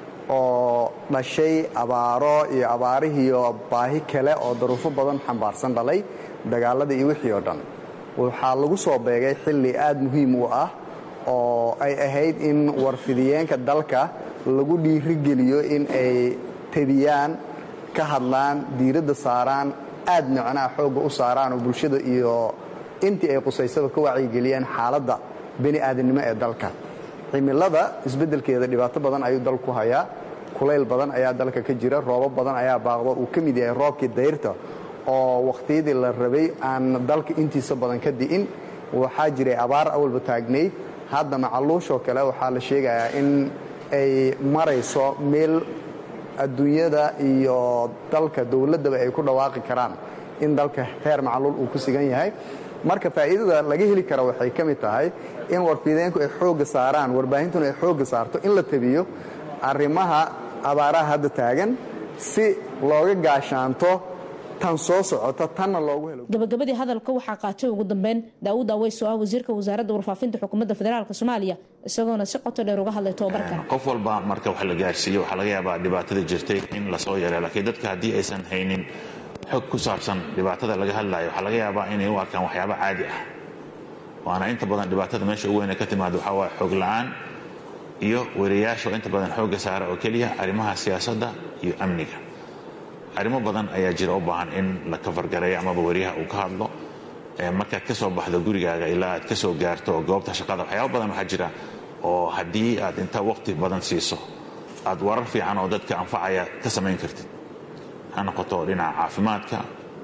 oo dhashay abaaro iyo abaarihiiyo baahi kale oo daruufo badan xambaarsan dhalay dagaaladii iyo wixii oo dhan waxaa lagu soo beegay xilli aad muhiim u ah oo ay ahayd in warfidiyeenka dalka lagu dhiirigeliyo in ay tebiyaan ka hadlaan diiradda saaraan aad micnaha xoogga u saaraan oo bulshada iyo intii ay qusaysaba ka wacyigeliyeen xaaladda bani aadamnimo ee dalka cimilada isbeddelkeeda dhibaato badan ayuu dalku hayaa kulayl badan ayaa dalka ka jira roobo badan ayaa baaqdo uu ka mid yahay roobkii dayrta oo wakhtiyadii la rabay aan dalka intiisa badan ka di'in waxaa jiray abaar awalba taagnayd hadda macaluushoo kale waxaa la sheegayaa in ay marayso meel adduunyada iyo dalka dowladdaba ay ku dhawaaqi karaan in dalka heer macaluul uu ku sigan yahay marka faa'iidada laga heli kara waxay ka mid tahay in warfideenku ay xoogga saaraan warbaahintuna ay xoogga saarto in la tabiyo arrimaha abaaraha hadda taagan si looga gaashaanto tan soo socota tanna loogu helo gabagabadii hadalka waxaa qaatay ugu dambeyn daawud aweys oo ah wasiirka wasaaradda warfaafinta xukuumadda federaalk soomaaliya isagoona si qoto dheer uga hadlay tobabarkan qof walba marka wax la gaarsiiyo waxaa laga yaabaa dhibaatada jirtay in lasoo yareeyo laakiin dadka haddii aysan haynin xog ku saabsan dhibaatada laga hadlayo waxaa laga yaabaa inay u arkaan waxyaabo caadi ah waana inta badan dhibaatada meesha ugu weyne ka timaado waxaa waaye xog la-aan iyo wariyayaasha oo inta badan xoogga saara oo keliya arrimaha siyaasadda iyo amniga arrimo badan ayaa jira u baahan in la kafargareeyo amaba wariyaha uu ka hadlo markaad ka soo baxdo gurigaaga ilaa aad ka soo gaarto goobta shaqada waxyaabo badan waxaa jira oo haddii aad inta waqti badan siiso aad warar fiican oo dadka anfacaya ka samayn kartid ha noqoto dhinaca caafimaadka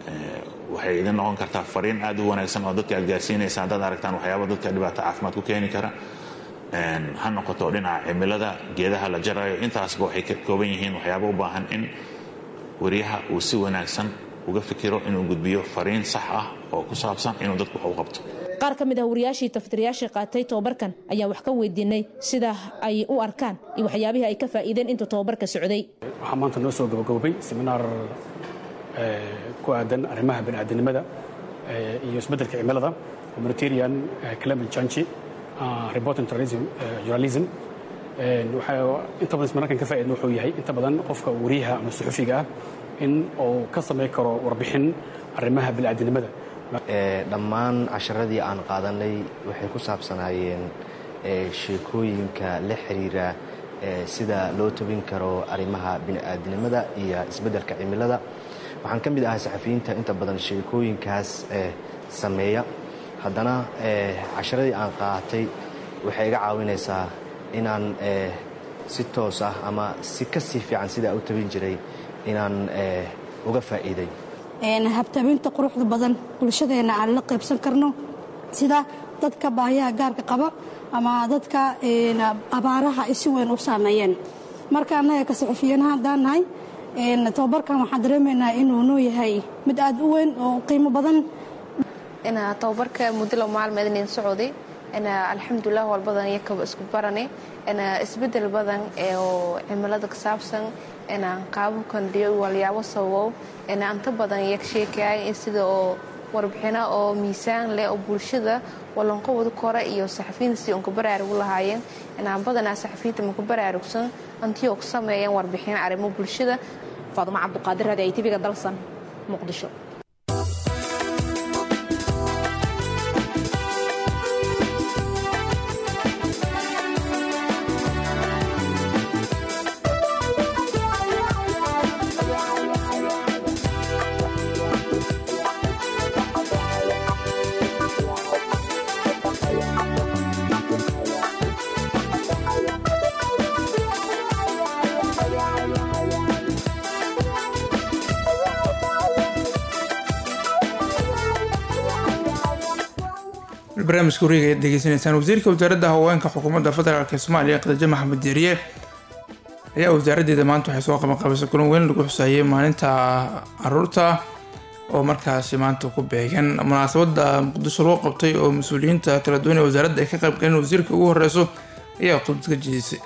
waxay idin noqon kartaa fariin aad u wanaagsan oo dadka aad gaarsiinaysa haddaad aragtaan waxyaaba dadka dhibaato caafimaad ku keeni kara ha noqoto dhinaca cimilada geedaha la jarayo intaasba waxay ka kooban yihiin waxyaaba u baahan in wariyaha uu si wanaagsan uga fikiro inuu gudbiyo fariin sax ah oo ku saabsan inuu dadku wax u qabto qaar ka mid ah wariyaashii taftirayaashii qaatay tobabarkan ayaa wax ka weydiinay sida ay u arkaan iyo waxyaabihii ay ka faa'iideen intuu tobabarka socday waxaa maanta noo soo gabagabay seminaar ku aadan arrimaha bani'aadanimada iyo isbeddelka cimilada humanitarian climate change reporting journalism waxaa inta badan seminaarkan ka faa'iidna wuxuu yahay inta badan qofka wariyaha ama suxufiga ah in uu ka samayn karo warbixin arrimaha bani'aadanimada dhammaan casharadii aan qaadanay waxay ku saabsanaayeen sheekooyinka la xiriira sida loo tobin karo arrimaha bini'aadanimada iyo isbeddelka cimilada waxaan ka mid ahay saxafiyiinta inta badan sheekooyinkaas sameeya haddana casharadii aan qaatay waxay iga caawinaysaa inaan si toos ah ama si ka sii fiican sidaa u tabin jiray inaan uga faa'iiday habtabinta quruxda badan bulshadeenna aan la qaybsan karno sida dadka baahiyaha gaarka qaba ama dadka abaaraha ay si weyn u saameeyeen marka annaga ka saxufiyaanaha haddaan nahay tobabarkan waxaan dareemaynaa inuu noo yahay mid aad u weyn oo qiimo badan tobabarka muddo laba maalmeed inayn socday alxamdulilah walbadan iyakaba isku barane isbedel badan oo cimilada ka saabsan qaababkan diyo walyaabo sababow anta badan iyak sheekaya sida oo warbixino oo miisaan leh oo bulshada walanqowada kore iyo saxafiyiinta si unka baraarugu lahaayeen badanaa saxafiyiinta maku baraarugsan antii oo ku sameeyeen warbixino arrimo bulshada faadumo cabduqaadir raadi ay tibiga dalsan muqdisho barnaamijka wareega ayaad degeysanaysaan wasiirka wasaaradda haweenka xukuumadda federaalk ee soomaaliya khadiijo maxamed diiriye ayaa wasaaraddeeda maanta waxay soo qabanqaabisay kulan weyn lagu xuseeyay maalinta caruurta oo markaasi maanta ku beegan munaasabadda muqdisho loo qabtay oo mas-uuliyiinta kala duwan ee wasaaradda ay ka qayb galeen wasiirka ugu horeyso ayaa khudbad ka jeedisay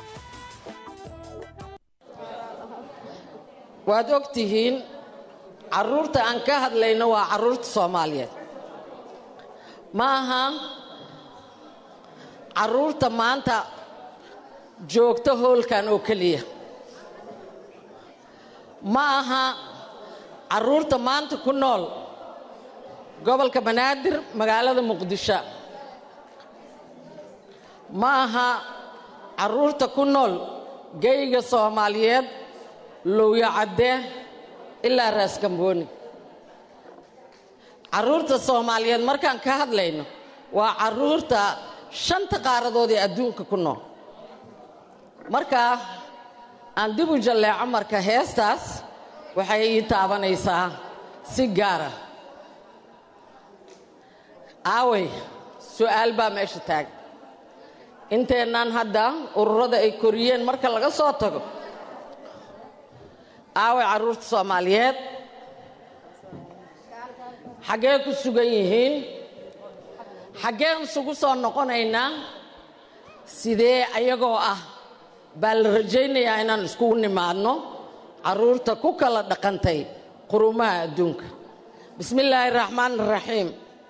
waad og tihiin caruurta aan ka hadlayno waa caruurta soomaaliyeed ma aha caruurta maanta joogta hoolkan oo keliya ma aha caruurta maanta ku nool gobolka banaadir magaalada muqdisho ma aha caruurta ku nool geyga soomaaliyeed lowyo caddee ilaa raaskambooni caruurta soomaaliyeed markaan ka hadlayno waa caruurta shanta qaaradood ee adduunka ku nool markaa aan dib u jalleeco marka heestaas waxay ii taabanaysaa si gaara aawey su'aal baa meesha taagan inteennaan hadda ururada ay koriyeen marka laga soo tago aaway caruurta soomaaliyeed xaggee ku sugan yihiin xaggeen isugu soo noqonaynaa sidee ayagoo ah baa la rajaynayaa inaan iskugu nimaadno caruurta ku kala dhaqantay quruumaha adduunka bismi illaahi raxmaan raxiim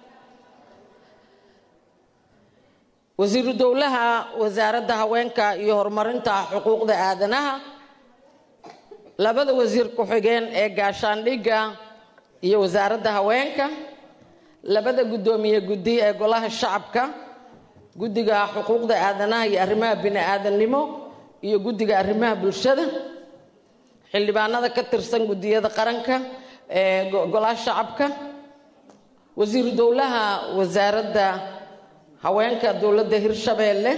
wasiiru dowlaha wasaaradda haweenka iyo horumarinta xuquuqda aadanaha labada wasiir ku-xigeen ee gaashaandhigga iyo wasaaradda haweenka labada guddoomiye guddi ee golaha shacabka guddiga xuquuqda aadanaha iyo arrimaha bini-aadannimo iyo guddiga arrimaha bulshada xildhibaanada ka tirsan guddiyada qaranka ee golaha shacabka wasiiru dowlaha wasaaradda haweenka dowladda hirshabeelle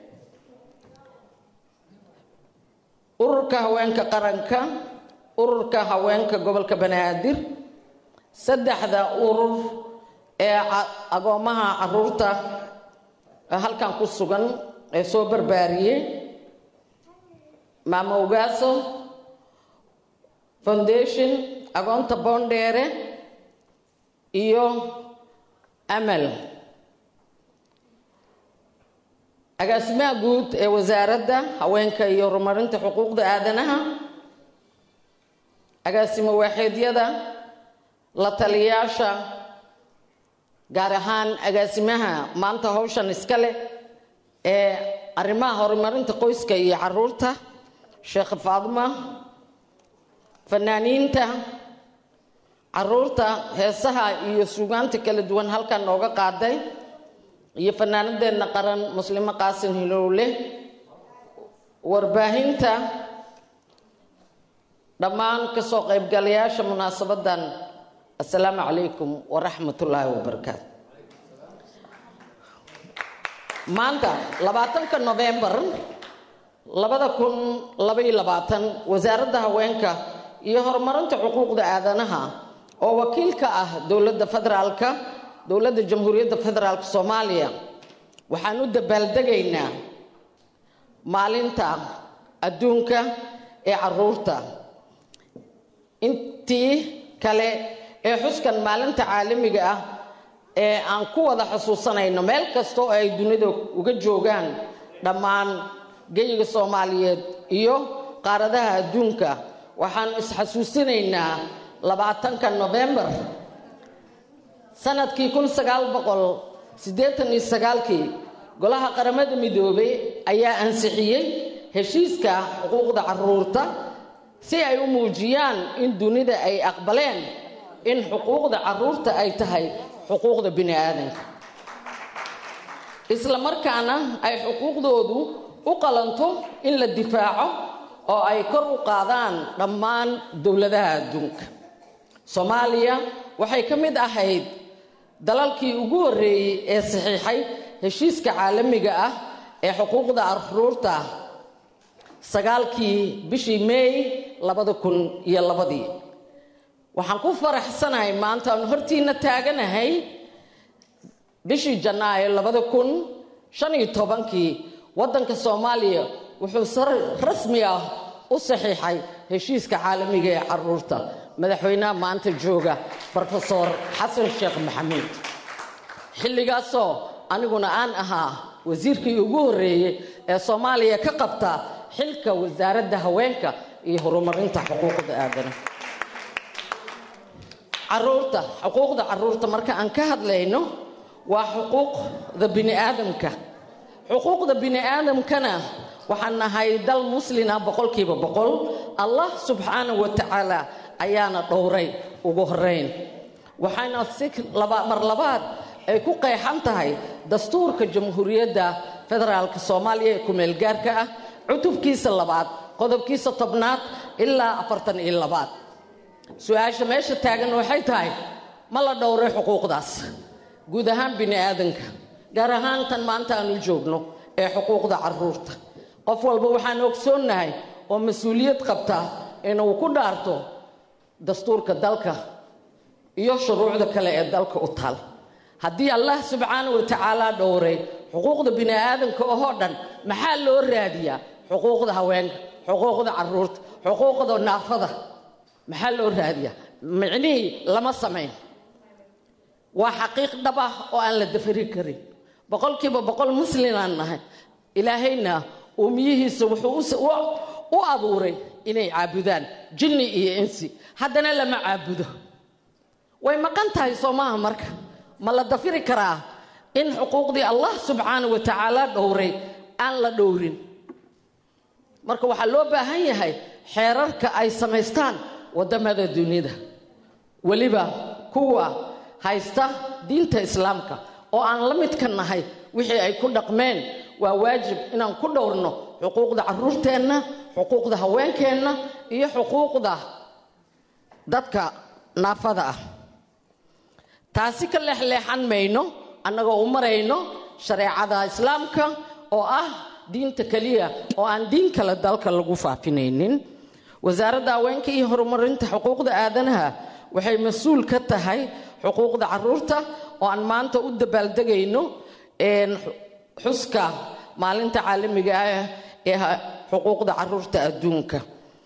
ururka haweenka qaranka ururka haweenka gobolka banaadir saddexda urur ee agoomaha caruurta halkan ku sugan ee soo barbaariyey maamo ogaaso foundation agoonta boondheere iyo amal agaasimaha guud ee wasaaradda haweenka iyo horumarinta xuquuqda aadanaha agaasimo waaxeedyada la taliyaasha gaar ahaan agaasimaha maanta hawshan iska leh ee arrimaha horumarinta qoyska iyo caruurta sheekh faaduma fanaaniinta caruurta heesaha iyo suugaanta kala duwan halkan nooga qaaday iyo fanaanadeenna qaran muslimo qaasin hilowle warbaahinta dhammaan kasoo qaybgalayaasha munaasabadan assalaamu calaykum waraxmatullaahi wabarakaatu maanta labaatanka nofembar labada kun labaiyo labaatan wasaaradda haweenka iyo horumarinta xuquuqda aadanaha oo wakiil ka ah dowladda federaalka dowladda jamhuuriyadda federaalka soomaaliya waxaan u dabaaldegaynaa maalinta adduunka ee caruurta intii kale ee xuskan maalinta caalamiga ah ee aan ku wada xusuusanayno meel kasta oo ay dunida uga joogaan dhammaan geyiga soomaaliyeed iyo qaaradaha adduunka waxaanu isxasuusinaynaa labaatanka nofembar sanadkii kun sagaal boqol siddeetan iyo sagaalkii golaha qaramada midoobay ayaa ansixiyey heshiiska xuquuqda caruurta si ay u muujiyaan in dunida ay aqbaleen in xuquuqda caruurta ay tahay xuquuqda bini aadanka isla markaana ay xuquuqdoodu u qalanto in la difaaco oo ay kor u qaadaan dhammaan dowladaha adduunka soomaaliya waxay ka mid ahayd dalalkii ugu horreeyey ee saxiixay heshiiska caalamiga ah ee xuquuqda caruurta sagaalkii bishii meey labada kun iyo labadii waxaan ku faraxsanahay maanta aanu hortiina taaganahay bishii janaayo labada kun shan iyo tobankii waddanka soomaaliya wuxuu si rasmi ah u saxiixay heshiiska caalamiga ee caruurta madaxweynaha maanta jooga brofesor xasan sheekh maxamuud xilligaasoo aniguna aan ahaa wasiirkii ugu horreeyey ee soomaaliya ka qabta xilka wasaaradda haweenka iyo horumarinta xuquuqda aadanaha caruurta xuquuqda caruurta marka aan ka hadlayno waa xuquuqda bini aadamka xuquuqda bini aadamkana waxaan nahay dal muslina boqolkiiba boqol allah subxaanahu wa tacaala ayaana dhowray ugu horeyn waxaana si mar labaad ay ku qeexan tahay dastuurka jamhuuriyadda federaalka soomaaliya ee ku-meelgaarka ah cutubkiisa labaad qodobkiisa tobnaad ilaa afartan iyo labaad su-aasha meesha taagan waxay tahay ma la dhowray xuquuqdaas guud ahaan bini aadanka gaar ahaan tan maanta aanu joogno ee xuquuqda caruurta qof walba waxaan ogsoonnahay oo mas-uuliyad qabta inuu ku dhaarto dastuurka dalka iyo shuruucda kale ee dalka u taal haddii allah subxaana wa tacaala dhowray xuquuqda bini aadamka ohoo dhan maxaa loo raadiyaa xuquuqda haweenka xuquuqda caruurta xuquuqda naafada maxaa loo raadiyaa micnihii lama samayn waa xaqiiq dhab ah oo aan la dafari karin boqolkiiba boqol muslimaan nahay ilaahayna uumiyihiisa wuxuu u abuuray inay caabudaan jinni iyo insi haddana lama caabudo way maqan tahay soo maaha marka ma la dafiri karaa in xuquuqdii allah subxaana wa tacaala dhowray aan la dhowrin marka waxaa loo baahan yahay xeerarka ay samaystaan waddamada dunida weliba kuwa haysta diinta islaamka oo aan la midka nahay wixii ay ku dhaqmeen waa waajib inaan ku dhowrno xuquuqda caruurteenna xuquuqda haweenkeenna iyo xuquuqda dadka naafada ah taasi ka leexleexan mayno annagoo u marayno shareecada islaamka oo ah diinta keliya oo aan diin kale dalka lagu faafinaynin wasaaradda haweenka iyo horumarinta xuquuqda aadanaha waxay mas-uul ka tahay xuquuqda caruurta oo aan maanta u dabaaldegayno xuska maalinta caalamiga ah ee xuquuqda caruurta adduunka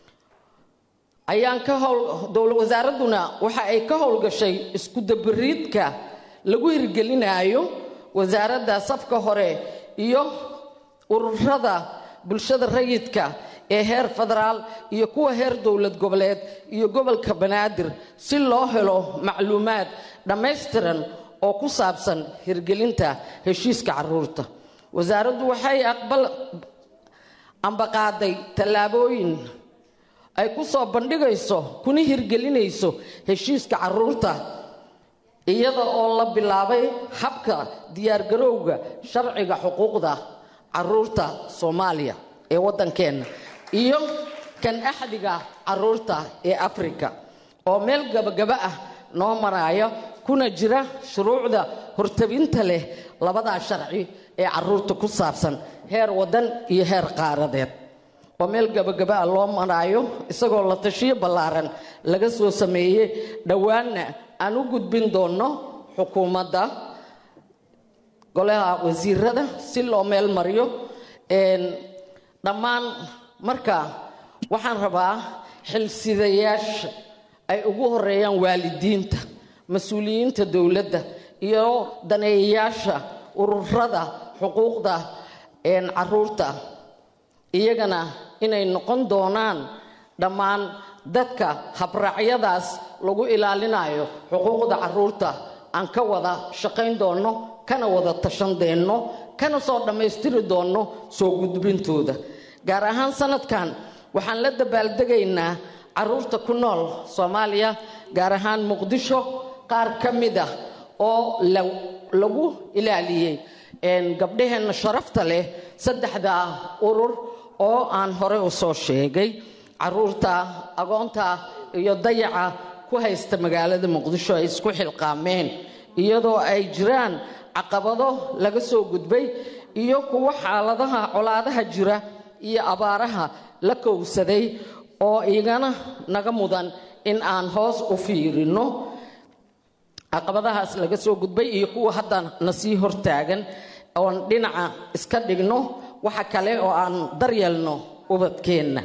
ayaan ka howl dowla wasaaradduna waxa ay ka howlgashay isku dabariidka lagu hirgelinaayo wasaaradda safka hore iyo ururada bulshada rayidka ee heer federaal iyo kuwa heer dowlad goboleed iyo gobolka banaadir si loo helo macluumaad dhammaystiran oo ku saabsan hirgelinta heshiiska caruurta wasaaraddu waxay aqbal ambaqaaday tallaabooyin ay ku soo bandhigayso kuna hirgelinayso heshiiska caruurta iyada oo la bilaabay habka diyaargarowga sharciga xuquuqda caruurta soomaaliya ee waddankeenna iyo kan axdiga caruurta ee afrika oo meel gabagaba ah noo maraayo kuna jira shuruucda hortabinta leh labadaa sharci ee caruurta ku saabsan heer waddan iyo heer qaaradeed oo meel gabagaba ah loo maraayo isagoo la tashiyo ballaaran laga soo sameeyey dhowaanna aan u gudbin doonno xukuumadda golaha wasiirada si loo meel mariyo dhammaan marka waxaan rabaa xilsidayaasha ay ugu horeeyaan waalidiinta mas-uuliyiinta dowladda iyo daneeyayaasha ururada xuquuqda caruurta iyagana inay noqon doonaan dhammaan dadka habraacyadaas lagu ilaalinayo xuquuqda caruurta aan ka wada shaqayn doonno kana wada tashan deenno kana soo dhammaystiri doonno soo gudbintooda gaar ahaan sanadkan waxaan la dabaaldegaynaa caruurta ku nool soomaaliya gaar ahaan muqdisho qaar ka mid ah oo lagu ilaaliyey gabdhaheenna sharafta leh saddexda urur oo aan horey u soo sheegay caruurta agoonta iyo dayaca ku haysta magaalada muqdisho ay isku xilqaameen iyadoo ay jiraan caqabado laga soo gudbay iyo kuwo xaaladaha colaadaha jira iyo abaaraha la kowsaday oo igana naga mudan in aan hoos u fiirino caqabadahaas laga soo gudbay iyo kuwa hadda na sii hortaagan oon dhinaca iska dhigno waxa kale oo aan daryeelno ubadkeenna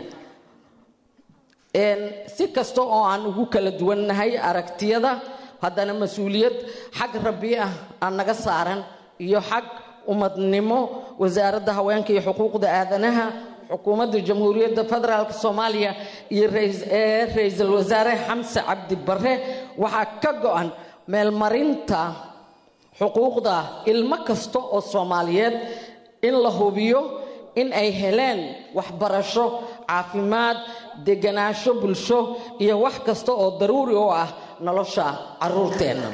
si kasta oo aan ugu kala duwannahay aragtiyada haddana mas-uuliyad xag rabbi ah aan naga saaran iyo xag ummadnimo wasaaradda haweenka iyo xuquuqda aadanaha xukuumadda jamhuuriyadda federaalk soomaaliya iyo ee ra-iisul wasaare xamse cabdi barre waxaa ka go-an meelmarinta xuquuqda ilmo kasta oo soomaaliyeed in la hubiyo in ay heleen waxbarasho caafimaad deganaansho bulsho iyo wax kasta oo daruuri u ah nolosha caruurteenna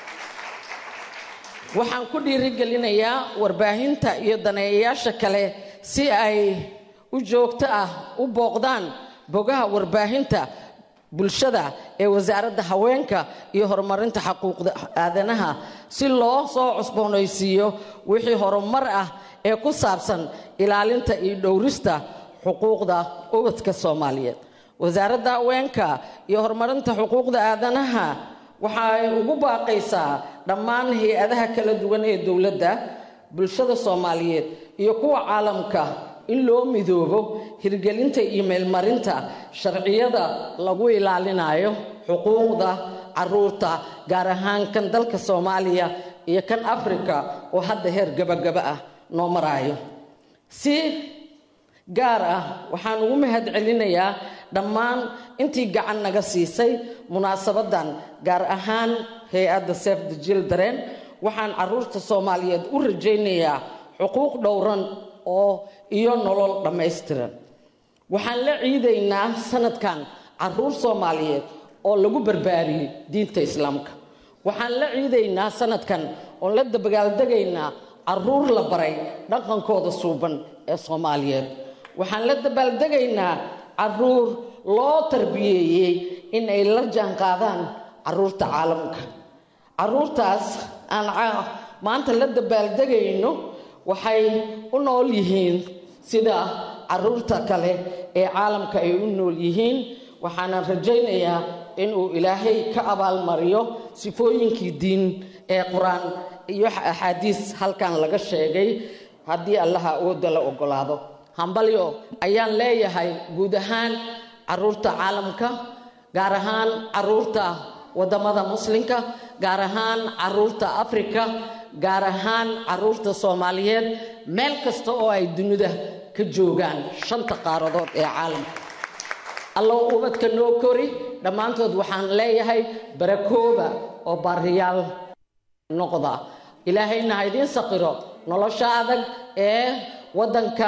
waxaan ku dhiirigelinayaa warbaahinta iyo daneeyayaasha kale si ay u joogto ah u booqdaan bogaha warbaahinta bulshada ee wasaaradda haweenka iyo horumarinta xuquuqda aadanaha si loo soo cusboonaysiiyo wixii horumar ah ee ku saabsan ilaalinta iyo dhowrista xuquuqda ubadka soomaaliyeed wasaaradda haweenka iyo horumarinta xuquuqda aadanaha waxay ugu baaqaysaa dhammaan hay-adaha kala duwan ee dowladda bulshada soomaaliyeed iyo kuwa caalamka in loo midoobo hirgelinta iyo meelmarinta sharciyada lagu ilaalinayo xuquuqda caruurta gaar ahaan kan dalka soomaaliya iyo kan afrika oo hadda heer gabagaba ah noo maraayo si gaar ah waxaan ugu mahad celinayaa dhammaan intii gacan naga siisay munaasabadan gaar ahaan hay-adda sef the children waxaan caruurta soomaaliyeed u rajaynayaa xuquuq dhowran oo iyo nolol dhammaystiran waxaan la ciidaynaa sanadkan caruur soomaaliyeed oo lagu barbaariyey diinta islaamka waxaan la ciidaynaa sanadkan oon la dabagaaldegaynaa caruur la baray dhaqankooda suuban ee soomaaliyeed waxaan la dabaaldegaynaa caruur loo tarbiyeeyey in ay la jaanqaadaan caruurta caalamka caruurtaas aan maanta la dabaaldegayno waxay u nool yihiin sida caruurta kale ee caalamka ay u nool yihiin waxaanan rajaynayaa inuu ilaahay ka abaalmariyo sifooyinkii diin ee qur-aan iyo axaadiis halkan laga sheegay haddii allaha awoodda la ogolaado hambalyo ayaan leeyahay guud ahaan caruurta caalamka gaar ahaan caruurta waddamada muslimka gaar ahaan caruurta afrika gaar ahaan caruurta soomaaliyeed meel kasta oo ay dunida ka joogaan shanta qaaradood ee caalamka allow ubadka noo kori dhammaantood waxaan leeyahay barakooba oo baariyaal noqda ilaahayna ha idiin saqiro nolosha adag ee waddanka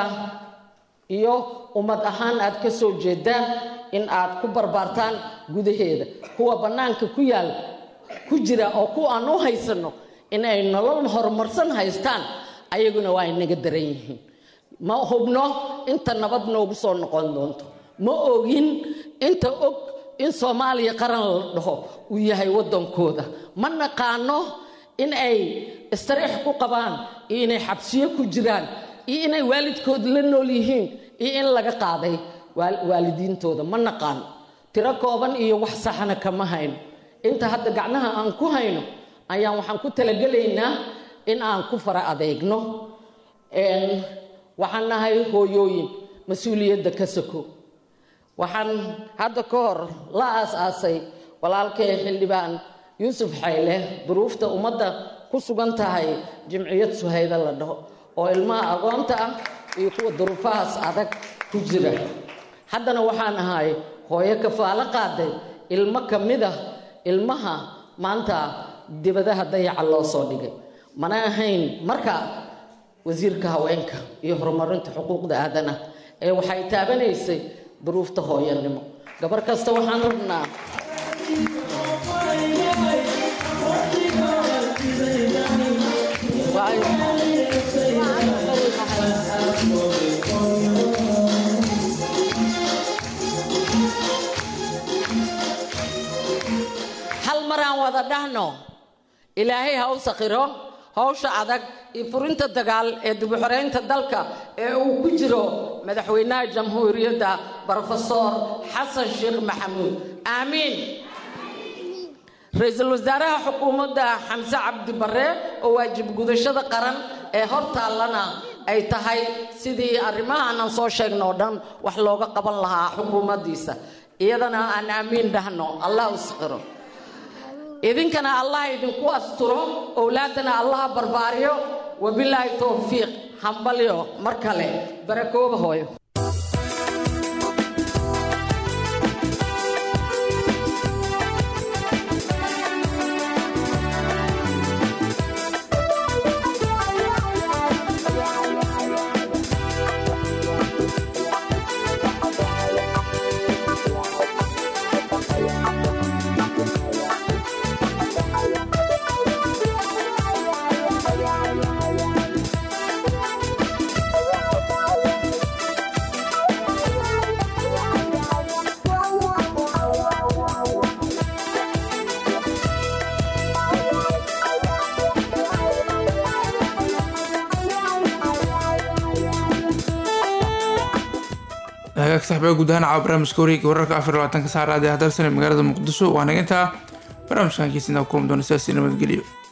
iyo ummad ahaan aad ka soo jeedaan in aad ku barbaartaan gudaheeda kuwa bannaanka ku yaal ku jira oo kuwa aan u haysanno in ay nolol horumarsan haystaan ayaguna waa inaga daran yihiin ma hubno inta nabad noogu soo noqon doonto ma ogin inta og in soomaaliya qaran la dhaho uu yahay waddankooda ma naqaano in ay istariix ku qabaan iyo inay xabsiyo ku jiraan iyo inay waalidkood la nool yihiin iyo in laga qaaday waalidiintooda ma naqaano tiro kooban iyo wax saxana kama hayno inta hadda gacnaha aan ku hayno ayaan waxaan ku talagelaynaa in aan ku fara adeegno waxaan nahay hooyooyin mas-uuliyadda ka soko waxaan hadda ka hor la aas-aasay walaalkay xildhibaan yuusuf xayle duruufta ummadda ku sugan tahay jimciyad suhayda la dhaho oo ilmaha aqoonta ah iyo kuwa duruufahaas adag ku jira haddana waxaan ahay hooyo kafaalo qaaday ilmo ka mid ah ilmaha maanta dibadaha dayaca loo soo dhigay mana ahayn marka wasiirka haweenka iyo horumarinta xuquuqda aadanaha ee waxay taabanaysay duruufta hooyanimo gabar kasta waxaan rabnaa hal maraan wada dhahno ilaahay ha u sakhiro howsha adag iyo furinta dagaal ee dibuxoreynta dalka ee uu ku jiro madaxweynaha jamhuuriyadda brofesor xasan sheekh maxamuud aamiin ra-iisul wasaaraha xukuumadda xamse cabdi barre oo waajib gudashada qaran ee hor taallana ay tahay sidii arrimahaanan soo sheegno oo dhan wax looga qaban lahaa xukuumaddiisa iyadana aan aamiin dhahno allah u sakhiro idinkana allah idinku asturo owlaadana allaha barbaariyo wabilaahi towfiiq hambalyo mar kale barakooba hooyo hagaag saxbaa guud ahaan caawa barnaamijka wareegga wararka afar iyo labaatanka saacad ee hadalsan ee magaalada muqdisho waa naga intaa barnaamijkan kiisina kulan doona sidaasi nabadgelyo